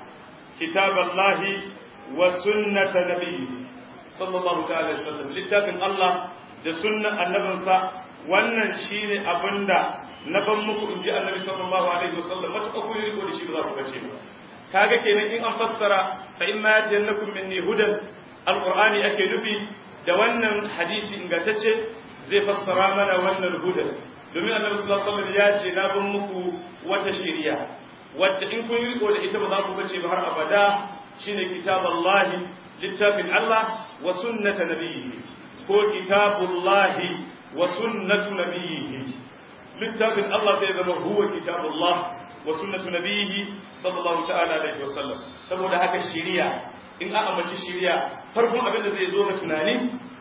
kitaballahi wa sunnata nabiyyi sallallahu ta'ala alaihi wasallam littafin Allah da sunnan annabinsa wannan shine abinda na ban muku inji annabi sallallahu alaihi wasallam mata ku riko da shi ba za ku bace ba kaga kenan in an fassara fa in ma yatiyannakum minni hudan alqur'ani ake nufi da wannan hadisi ingantacce zai fassara mana wannan hudan domin annabi sallallahu alaihi wasallam ya ce na ban muku wata shari'a wadda in kun riko da ita ba za ku bace ba har abada shine kitaballahi littafin Allah wa sunnata nabiyhi ko kitabullahi wa sunnatu nabiyhi littafin Allah sai zama huwa kitabullah wa sunnatu nabiyhi sallallahu ta'ala alaihi wasallam saboda haka shari'a in an ambaci shari'a farkon abin da zai zo ga tunani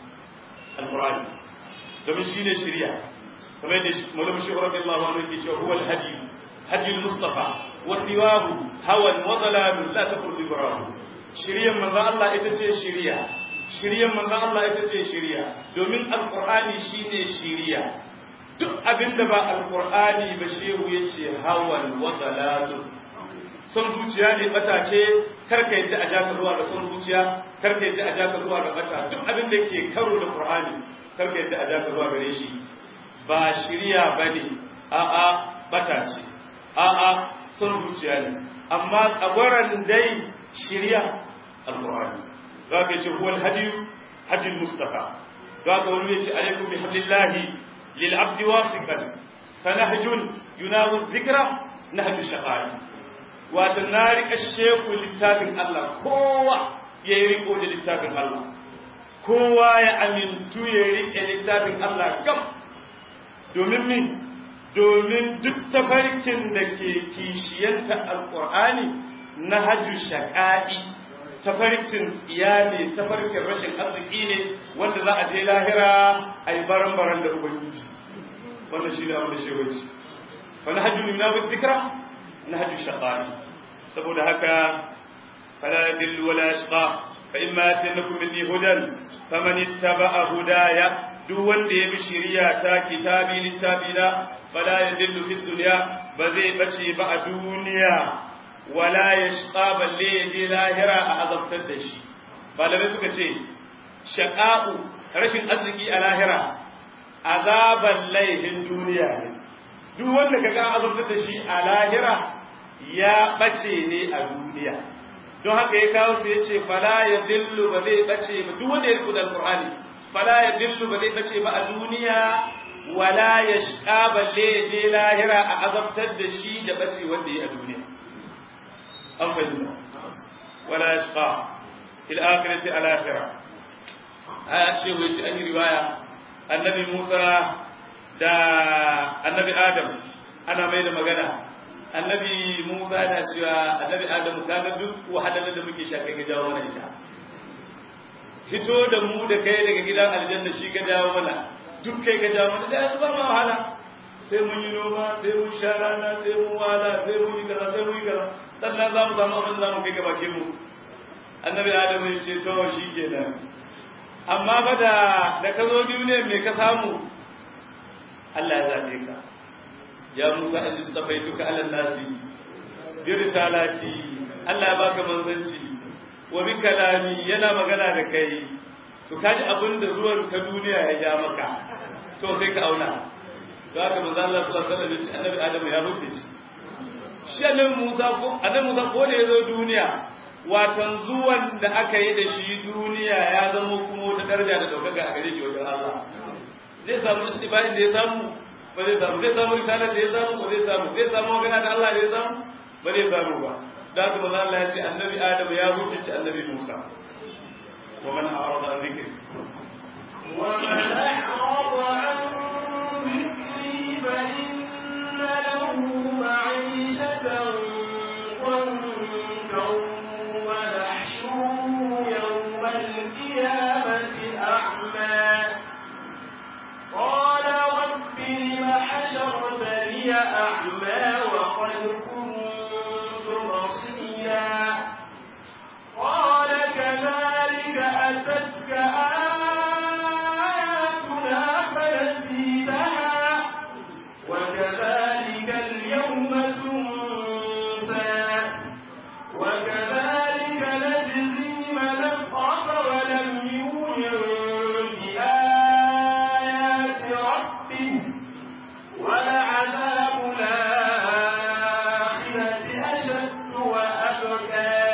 alqur'ani domin shine shari'a kamar da malamu shi radiyallahu anhu yake cewa huwa alhadi hadi almustafa wa siwahu hawan wa dalalun la taqul bi barahu shari'an manzo Allah ita ce shari'a shari'an manzo Allah ita ce shari'a domin alqur'ani shine shari'a duk abinda ba alqur'ani ba shehu yace hawan wa dalalun son zuciya ne bata ce karka yadda a jaka zuwa ga son zuciya karka yadda a jaka zuwa ga bata duk abin da ke karo da qur'ani karka yadda a jaka zuwa gare shi ba shirya bane a a bata ce a a son zuciya ne amma tsagwaran dai shirya alqur'ani za ka ce huwal hadiyu hadiyul mustafa za ka wani ce alaikum bi hablillahi lil abdi wasiqan fanahjun yunawu dhikra nahju shaqai wato na rika sheku littafin Allah kowa ya yi riko da littafin Allah kowa ya amintu ya rike littafin Allah gam domin min domin duk tafarkin da ke kishiyanta alkur'ani na hajju shaƙa'i tafarkin tsiya ne tafarkin rashin arziki ne wanda za a je lahira a yi baran-baran da ubangiji wannan shi ne abin da shewaci fa na hajju nuna wa zikra na hajju shaƙa'i saboda haka fala yadillu wala yashqa fa imma yatanakum minni hudan faman ittaba'a hudaya duk wanda ya bi shari'a ta kitabi littafina fala yadillu fi dunya ba zai bace ba a duniya wala yashqa balle yaje lahira a azabtar da shi malamai suka ce shaqa'u rashin arziki a lahira azaban laihin duniya ne duk wanda kaga azabtar da shi a lahira ya ɓace ne a duniya don haka ya kawo su ya ce fala ya dillu ba zai ɓace ba duk wanda ya rikuda alƙur'ani fala ya dillu ba zai ɓace ba a duniya wala ya shiƙa balle ya je lahira a azabtar da shi da ɓace wanda ya a duniya an fahimta wala ya shiƙa fil akhirati al akhirah aya ce wai ce an yi riwaya annabi Musa da annabi Adam ana mai da magana annabi Musa yana cewa annabi Adamu kaga duk wahalar da muke sha kai ga jawo mana ita hito da mu da kai daga gidan aljanna shi ga jawo mana duk kai ga jawo mana da yanzu ba ma wahala sai mun yi noma sai mun sha rana sai mun wahala sai mun yi kaza sai mun yi kaza sannan za mu samu abin da za mu kai ga bakin mu annabi Adamu ya ce to shi kenan amma ba da da ka zo duniya me ka samu Allah ya zabe ka ya Musa in istafaituka ala nasi bi risalati Allah ya baka manzanci wa bi kalami yana magana da kai to kaji abin da zuwan ka duniya ya ja maka to sai ka auna za ka manzo Allah sallallahu alaihi wasallam annabi Adamu ya huce shi shi annabi Musa ko annabi Musa ko da yazo duniya watan zuwan da aka yi da shi duniya ya zama kuma wata daraja da daukaka a gare shi wajen Allah zai samu istibahin da ya samu ba zai samu zai samu risalar da ya samu ba zai samu zai samu magana da Allah da ya samu ba zai samu ba da haka manzo Allah ya ce annabi Adam ya huce annabi Musa wa man a'rada an dhikri ومن أعرض عن ذكري فإن له معيشة ضنكا ونحشره يوم القيامة أعمى قال رب لم حشرتني أعمى وقد كنت بصيرا قال كذلك أتتك آياتنا فنسيتها وكذلك اليوم تنسى وكذلك نجزي من أسرف ولم يؤمن بآيات ربه ولعذاب الآخرة أشد وأبقى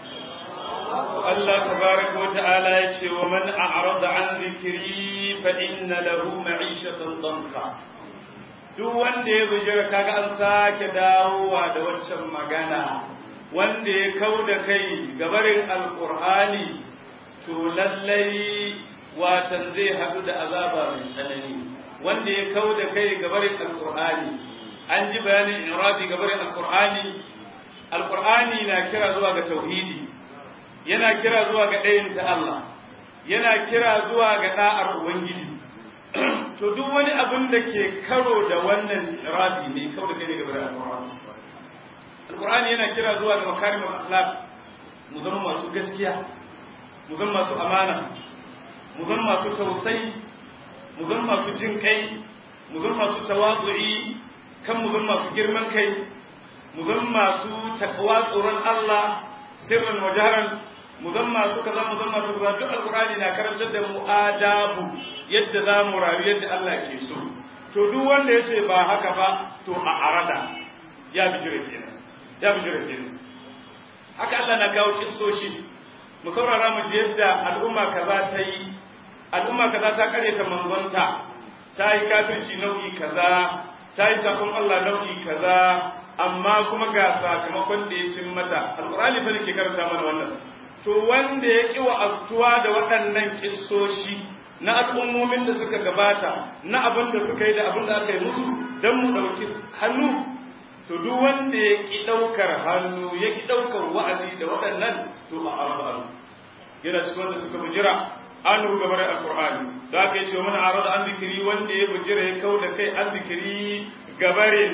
Allah tabaraka wa ta'ala ya ce wa man a'rada an dhikri fa inna lahu ma'ishatan danka duk wanda ya bujira kaga an sake dawowa da waccan magana wanda ya kauda kai gabarin alqur'ani to lallai watan zai hadu da azaba mai tsanani wanda ya kauda kai gabarin alqur'ani an ji bayanin irabi gabarin alqur'ani alqur'ani na kira zuwa ga tauhidi yana kira zuwa ga ɗayanta Allah yana kira zuwa ga ɗa'ar Ubangiji to duk wani abin da ke karo da wannan irabi ne kawai da kai ne gaba da alƙur'ani alƙur'ani yana kira zuwa ga makarimul akhlaq mu zama masu gaskiya mu zama masu amana mu zama masu tausayi mu zama masu jin kai mu zama masu tawazu'i kan mu zama masu girman kai mu zama masu takwa tsoron Allah sirran wa jaharan mu zan masu kaza mu zan masu kaza duk alqur'ani na karantar da mu adabu yadda za mu rayu yadda Allah ke so to duk wanda yace ba haka ba to a arada ya bijire kenan ya bijire kenan haka Allah na kawo kissoshi mu saurara mu ji yadda al'umma kaza ta yi al'umma kaza ta kare ta manzonta ta yi kafirci nau'i kaza ta yi sakon Allah nau'i kaza amma kuma ga sakamakon da ya cin mata alqur'ani fa ke karanta mana wannan to wanda ya ƙi wa'aztuwa da waɗannan ƙissoshi na al'ummomin da suka gabata na abin da suka yi da abin da aka yi musu don mu ɗauki hannu to duk wanda ya ƙi ɗaukar hannu ya ƙi ɗaukar wa'azi da waɗannan to a arba yana cikin wanda suka bujira an ruga bare alƙur'ani da aka yi ce mana arada an zikiri wanda ya bujira ya kau da kai an zikiri gabarin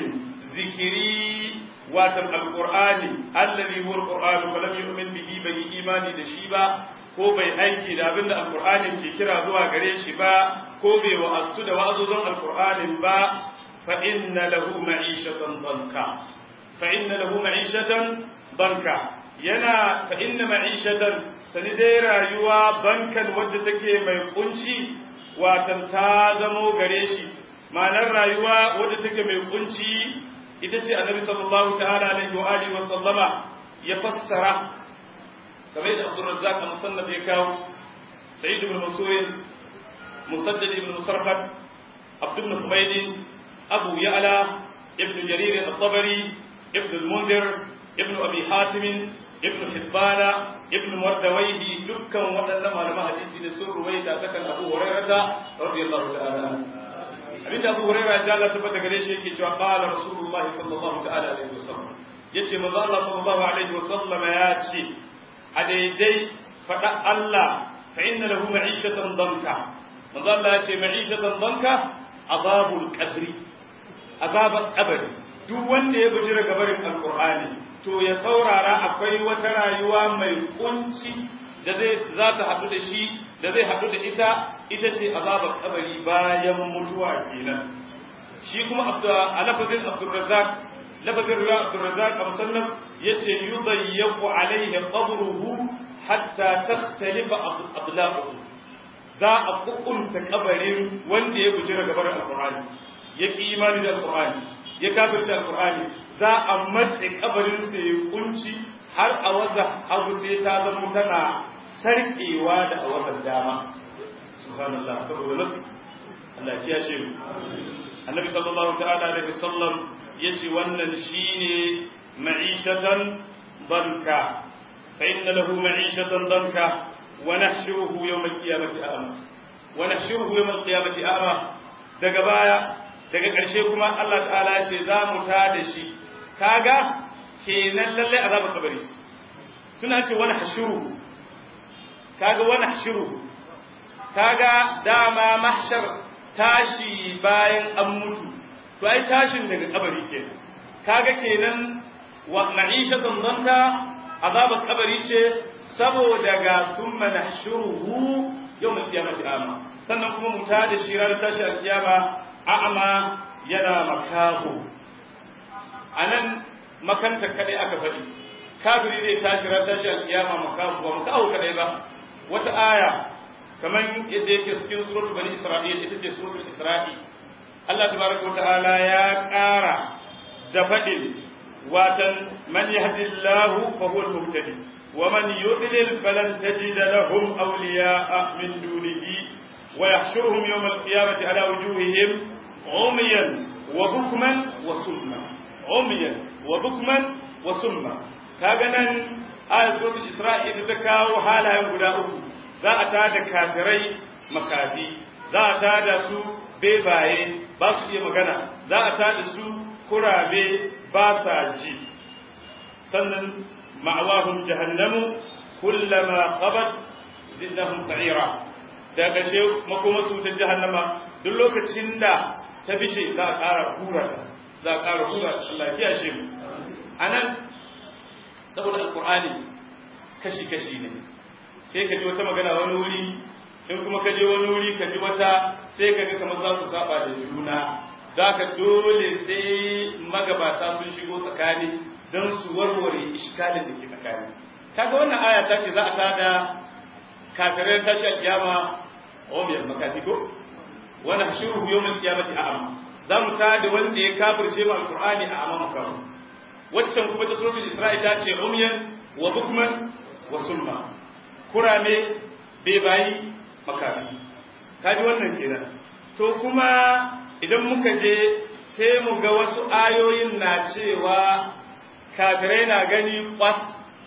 zikiri watan alqur'ani allazi huwa alqur'an fa lam yu'min bihi bai imani da shi ba ko bai aiki da abinda alqur'anin ke kira zuwa gare shi ba ko bai wa'astu da wa'azuzan alqur'anin ba fa inna lahu ma'ishatan danka fa inna lahu ma'ishatan danka yana fa inna ma'ishatan sani dai rayuwa bankan wadda take mai kunci watan ta zamo gare shi ma'anar rayuwa wadda take mai kunci ita ce annabi sallallahu ta'ala alaihi wa alihi wa sallama ya fassara kamar yadda Abdul Razzaq al-Musannaf ya kawo Sa'id ibn Mansur Musaddad ibn Musarhad Abd ibn Humayd Abu Ya'la ibn Jarir al-Tabari ibn al-Mundhir ibn Abi Hatim ibn Hibban ibn Mardawayhi dukkan waɗannan malaman hadisi ne sun ruwaita ta kan Abu Hurairah radiyallahu ta'ala abinda Abu Hurairah da Allah tabbata gare shi yake cewa qala Rasulullahi sallallahu ta'ala alaihi wasallam yace manzo Allah sallallahu alaihi wasallam ya ce a daidai fada Allah fa inna lahu ma'ishatan danka manzo Allah ya ce ma'ishatan danka azabul qabri azabul qabri duk wanda ya bujira gabarin alqur'ani to ya saurara akwai wata rayuwa mai kunci da zai za ta haɗu da shi da zai haɗu da ita ita ce azabar kabari bayan mutuwa kenan shi kuma a lafazin abdurrazak lafazin ruwa abdurrazak a musallam ya ce yudayyaqu alaihi qabruhu hatta takhtalifa adlaqu za a kukunta kabarin wanda ya bujira gabar alqur'ani ya ki imani da alqur'ani ya kafirce alqur'ani za a matse kabarin sa ya kunci har a waza abu sai ta zama tana sarkewa da a wazan dama subhanallah saboda nasu Allah ya ce annabi sallallahu ta'ala alaihi wasallam yace wannan shine ma'ishatan danka fa inna lahu ma'ishatan danka wa nahshuruhu yawm al-qiyamati a'ma wa nahshuruhu yawm al-qiyamati a'ma daga baya daga ƙarshe kuma Allah ta'ala ya ce za mu ta da shi kaga kenan lalle azabar kabari tuna ce wani hashuruhu kaga wani hashuruhu kaga dama mahshar tashi bayan an mutu to ai tashin daga kabari kenan kaga kenan wa ma'ishatan danka azabar kabari ce saboda ga thumma nahshuruhu yawm al-qiyamati ama sannan kuma mu ta da shi ranar tashi al-qiyama a'ama yana makaho anan makanta kadai aka faɗi kafiri zai tashi ran tashi al-qiyama makaho ba makaho kadai ba wata aya kamar yadda yake cikin suratul bani isra'il ita ce suratul isra'i Allah tabaraka ta'ala ya ƙara da faɗin watan man yahdillahu fa huwa al-muhtadi wa man yudlil falan tajid lahum awliya'a min dunihi wa yahshuruhum yawm al-qiyamati ala wujuhihim umyan wa bukman wa summa umyan wa bukman wa summa kaga nan ayat suratul isra'i ita ta kawo halayen guda uku za a tada kafirai makafi za a tada su bebaye ba su iya magana za a tada su kurabe ba sa ji sannan ma'awahum jahannamu kullama qabat zidnahum sa'ira da ƙarshe makoma su ta jahannama duk lokacin da ta bishe za a ƙara hura ta za a ƙara hura Allah ya kiyashe mu anan saboda alqur'ani kashi kashi ne sai ka ji wata magana wani wuri in kuma ka je wani wuri ka ji wata sai ka ga kamar za su saba da juna za ka dole sai magabata sun shigo tsakani don su warware iskalin da ke tsakani kaga wannan aya ta ce za a tada kafirai tashi alkiyama omiyar makafi ko wani hashiru yawon kiyamati a amma za mu tada wanda ya kafirce ma alkur'ani a amma makamu waccan kuma ta suratul isra'i ta ce umyan wa bukman wa sulma kurame bebayi makafi kaji wannan kenan to kuma idan muka je sai mu ga wasu ayoyin na cewa kafirai na gani kwas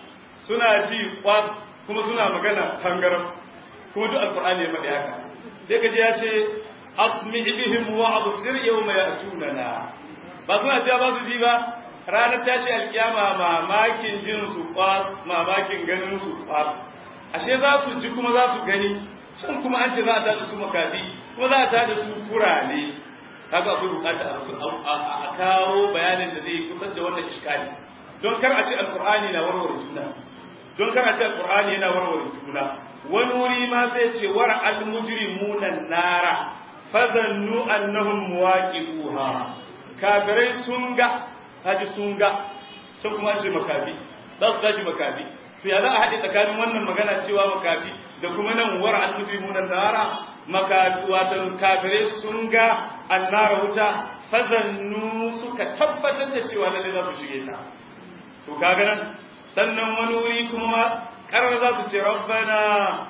suna ji kwas kuma suna magana tangaram kuma duk alkur'ani ya faɗi haka sai ka je ya ce asmi bihim wa absir yawma ya'tunana ba suna cewa ba su ji ba ranar tashi alkiyama mamakin jin su kwas mamakin ganin su kwas ashe za su ji kuma za su gani can kuma an ce za a tada su makafi kuma za a tada su kurane kaga akwai bukata a kawo bayanin da zai kusan da wannan iskali don kar a ce alqur'ani na warware juna don kar a ce alqur'ani yana warware juna wani wuri ma sai ce war al mujrimuna nara fazannu annahum muwaqi'uha kafirai sun ga haji sun ga can kuma an ce makafi za su tashi makafi to ya za a haɗe tsakanin wannan magana cewa makafi da kuma nan war al-mujrimun nara makafi wato kafirai sun ga annara wuta fazannu suka tabbatar da cewa lalle za su shige ta to kaga nan sannan wani wuri kuma karar za su ce rabbana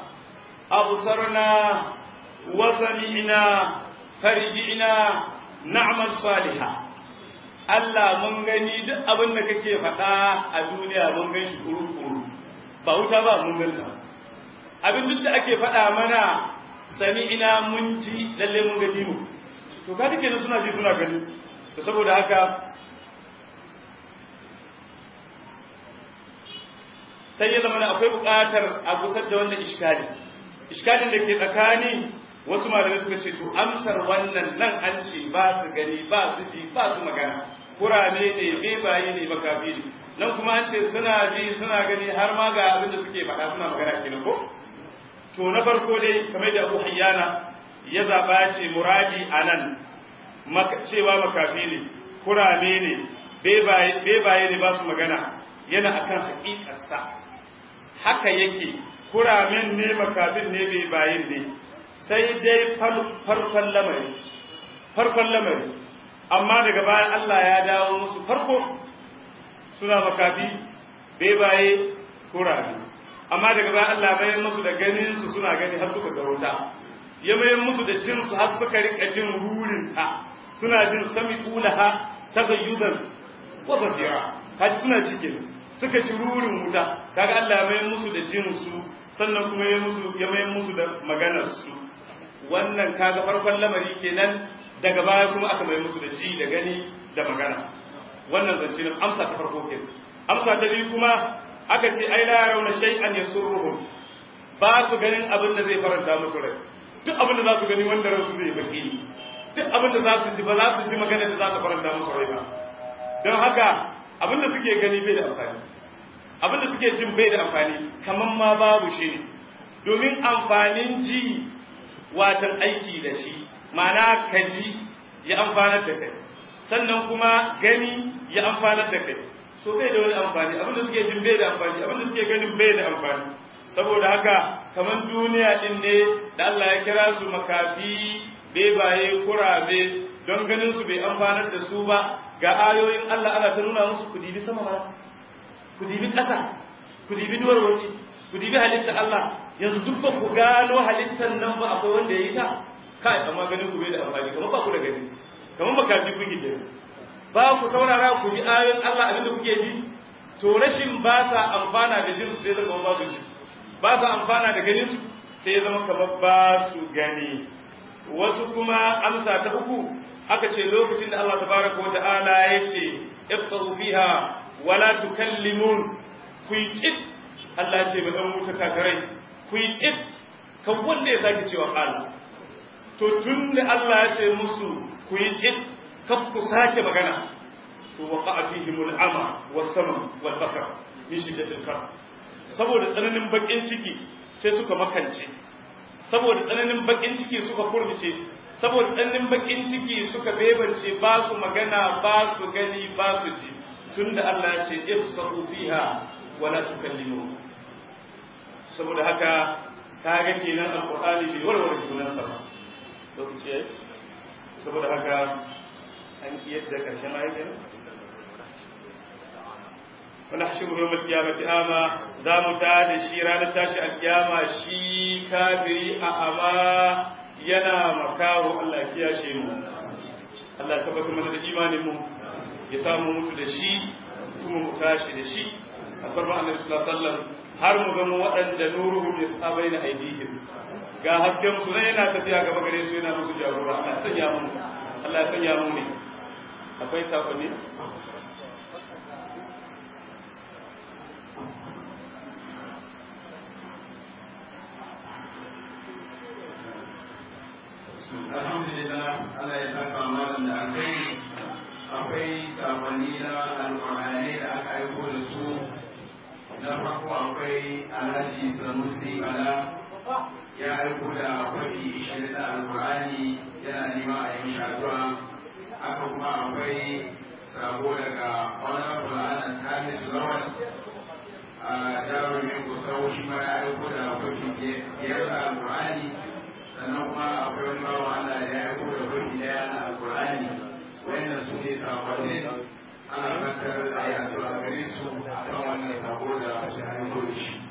absarna wa sami'na farji'na na'mal salihah Allah mun gani duk abin da kake faɗa a duniya mun gan shi kuru-kuru ba wuta ba mun ganta abin duk da ake faɗa mana sami ina mun ji lalle mun gaji mu to ka take suna ji suna gani to saboda haka sai ya zama akwai buƙatar a gusar da wannan iskali iskalin da ke tsakani wasu malamai suka ce to amsar wannan nan an ce ba su gani ba su ji ba su magana kurame ne bebaye ne makafi ne nan kuma an ce suna ji suna gani har ma ga abin da suke faɗa suna magana kenan ko to na farko dai kamar da Abu Hayyana ya zaba ce muradi anan cewa makafi ne kurame ne bebaye ne ba su magana yana akan haƙiƙarsa haka yake kuramen ne makafin ne bai bayin ne sai dai farkon lamari farkon lamari amma daga baya Allah ya dawo musu farko suna makafi bai baye kurame amma daga baya Allah bayan musu da ganin su suna gani har suka garota ya mayan musu da jin su har suka rika jin rurin ta suna jin sami ulaha tagayyuzan wa zafira har suna cikin suka ci rurin wuta kaga Allah ya mayan musu da jin su sannan kuma ya musu ya mayan musu da maganar su wannan kaga farkon lamari kenan daga baya kuma aka mai musu da ji da gani da magana wannan zance ne amsa ta farko ke amsa ta biyu kuma aka ce ai la yarawna shay'an yasurruhum ba su ganin abin da zai faranta musu rai duk abin da za su gani wanda ransu zai baki duk abin da za su ji ba za su ji magana da za su faranta musu rai ba don haka abin da suke gani bai da amfani abin da suke jin bai da amfani kaman ma babu shi ne domin amfanin ji watan aiki da shi ma'ana ka ji ya amfanar da kai sannan kuma gani ya amfanar da kai so bai da wani amfani abinda suke jin bai da amfani abinda suke ganin bai da amfani saboda haka kamar duniya din ne da Allah ya kira su makafi bebaye kurabe don ganin su bai amfanar da su ba ga ayoyin Allah ana ta nuna musu ku dibi sama ba ku dibi ƙasa ku dibi duwar wani ku dibi halittar Allah yanzu duk ba ku gano halittar nan ba akwai wanda ya yi ta kai amma ganin ku bai da amfani kamar ba ku da gani kamar makafi kuke ke ba ku saurara ku ji ayoyin Allah abin da kuke ji to rashin ba sa amfana da jin sai zama ba su ji ba sa amfana da ganin su sai zama kamar ba su gani wasu kuma amsa ta uku aka ce lokacin da Allah tabaraka wa ta'ala ya ce ifsahu fiha wala tukallimun ku yi Allah ce ba dan wuta kakarai ku yi kan wanda ya sake cewa Allah to tun da Allah ya ce musu ku yi cin kan ku sake magana to waqa fihimul ama was sama wal bakar min shiddatil kar saboda tsananin bakin ciki sai suka makance saboda tsananin bakin ciki suka furmice saboda tsananin bakin ciki suka bebance ba su magana ba su gani ba su ji tunda Allah ya ce ifsahu fiha wala tukallimu saboda haka kaga kenan alqur'ani bai warware junansa ba lokaci yayi saboda haka an yadda karshen ayatin wani hashiru yau malkiyamati ama za mu ta da shi ranar tashi alkiyama shi kafiri a ama yana makaho Allah ya shi mu Allah ya tabbatar mana da imanin mu ya samu mutu da shi kuma mu tashi da shi a farman annabi sallallahu alaihi wasallam har mu ga waɗanda nuruhum yasabai na aidihim ga hasken su ne yana tafiya gaba gare su yana musu jagora Allah ya sanya mu Allah ya sanya mu ne akwai sakonni alhamdulillah Allah ya saka malam da alkai akwai sakonni na alƙur'anai da aka aiko da su na farko akwai alhaji sanusi bala ya aiko da kwafi ishirin da alƙur'ani yana nema a yin shaduwa haka kuma akwai sabo daga honorable anas hamis lawal a jarumin kusau shi ma ya aiko da kwafi biyar da alƙur'ani sannan kuma akwai wani bawa Allah da ya aiko da kwafi daya na alƙur'ani wannan su ne sakonnin ana fatar da ya zuwa gare su a kan wannan sako da su aiko da shi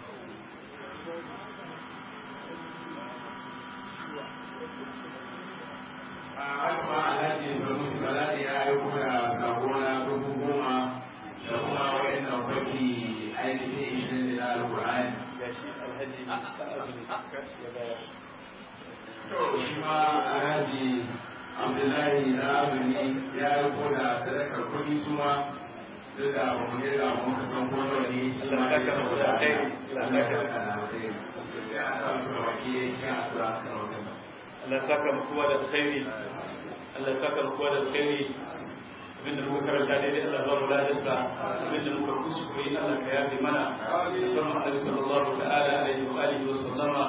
a haka ma alhaji sanusi baladi ya aiko da sako na dubu goma da kuma wa'annan kwafi ainihin ishirin da alkur'ani to shi ma alhaji abdullahi na azumi ya yi ko da sadakar kuɗi su ma duk da ba mu yi da mu ka san ko nawa ne shi ma ya saka da alheri Allah ya saka da alheri sai a sa su da baki ya shi a tura kan wannan Allah saka mu kowa da alkhairi Allah saka mu kowa da alkhairi abinda muka karanta daidai Allah ba mu ladarsa abinda muka kuskure Allah ka yafe mana sallallahu alaihi sallallahu ta'ala alaihi wa alihi wa sallama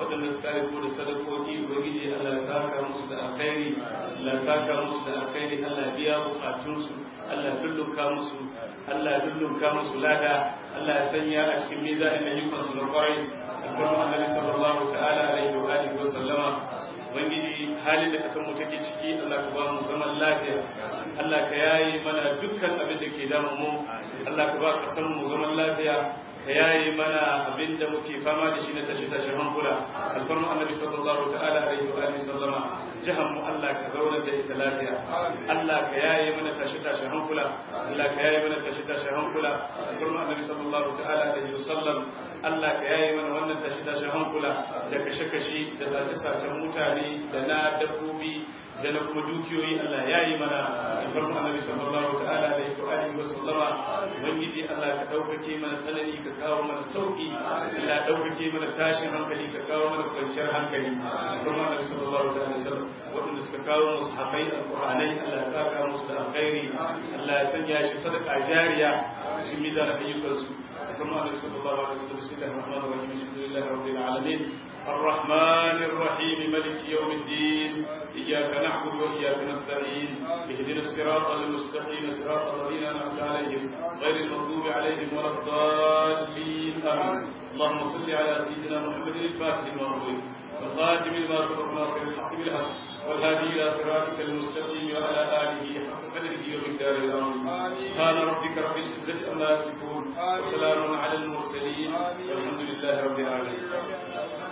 waɗanda suka aiko da sadakoki ubangiji Allah ya saka musu da alkhairi Allah ya saka musu da alkhairi Allah ya biya bukatunsu Allah ya dullunka musu Allah ya dullunka musu lada Allah ya sanya a cikin mizanin ayyukansu na kwarai alfarma annabi sallallahu ta'ala alaihi wa alihi wa sallama ubangiji halin da kasan mu take ciki Allah ka ba mu zaman lafiya Allah ka yaye mana dukkan abin da ke damu mu Allah ka ba kasan mu zaman lafiya ka yaye mana abin da muke fama da shi na tashi tashi hankula alfarma annabi sallallahu ta'ala alaihi wa alihi sallama jahan mu Allah ka zauna da ita lafiya Allah ka yaye mana tashi tashi hankula Allah ka yaye mana tashi tashi hankula alfarma annabi sallallahu ta'ala alaihi wa sallam Allah ka yaye mana wannan tashi tashi hankula da kashe kashe da sace sacen mutane da na dabbobi da na kuma dukiyoyi Allah ya yi mana alfarmu annabi sallallahu ta'ala alaihi wa alihi wa sallama ubangiji Allah ka daukake mana tsanani ka kawo mana sauki Allah daukake mana tashin hankali ka kawo mana kwanciyar hankali alfarmu annabi sallallahu ta'ala alaihi wa sallam wadanda suka kawo musu haƙai alqur'anai Allah ya saka musu da alkhairi Allah ya sanya shi sadaka jariya cikin midan ayyukansu alfarmu annabi sallallahu alaihi wa sallam bismillahir rahmanir rahim alhamdulillahi rabbil alamin الرحمن الرحيم ملك يوم الدين إياك نعبد وإياك نستعين اهدنا الصراط المستقيم صراط الذين أنعمت عليهم غير المغضوب عليهم ولا الضالين آمين اللهم صل على سيدنا محمد الفاتح لما أغلق والخاتم لما سبق ناصر الحق بالحق والهادي إلى صراطك المستقيم وعلى آله حق قدره ومقداره العظيم سبحان ربك رب العزة عما يصفون وسلام على المرسلين والحمد لله رب العالمين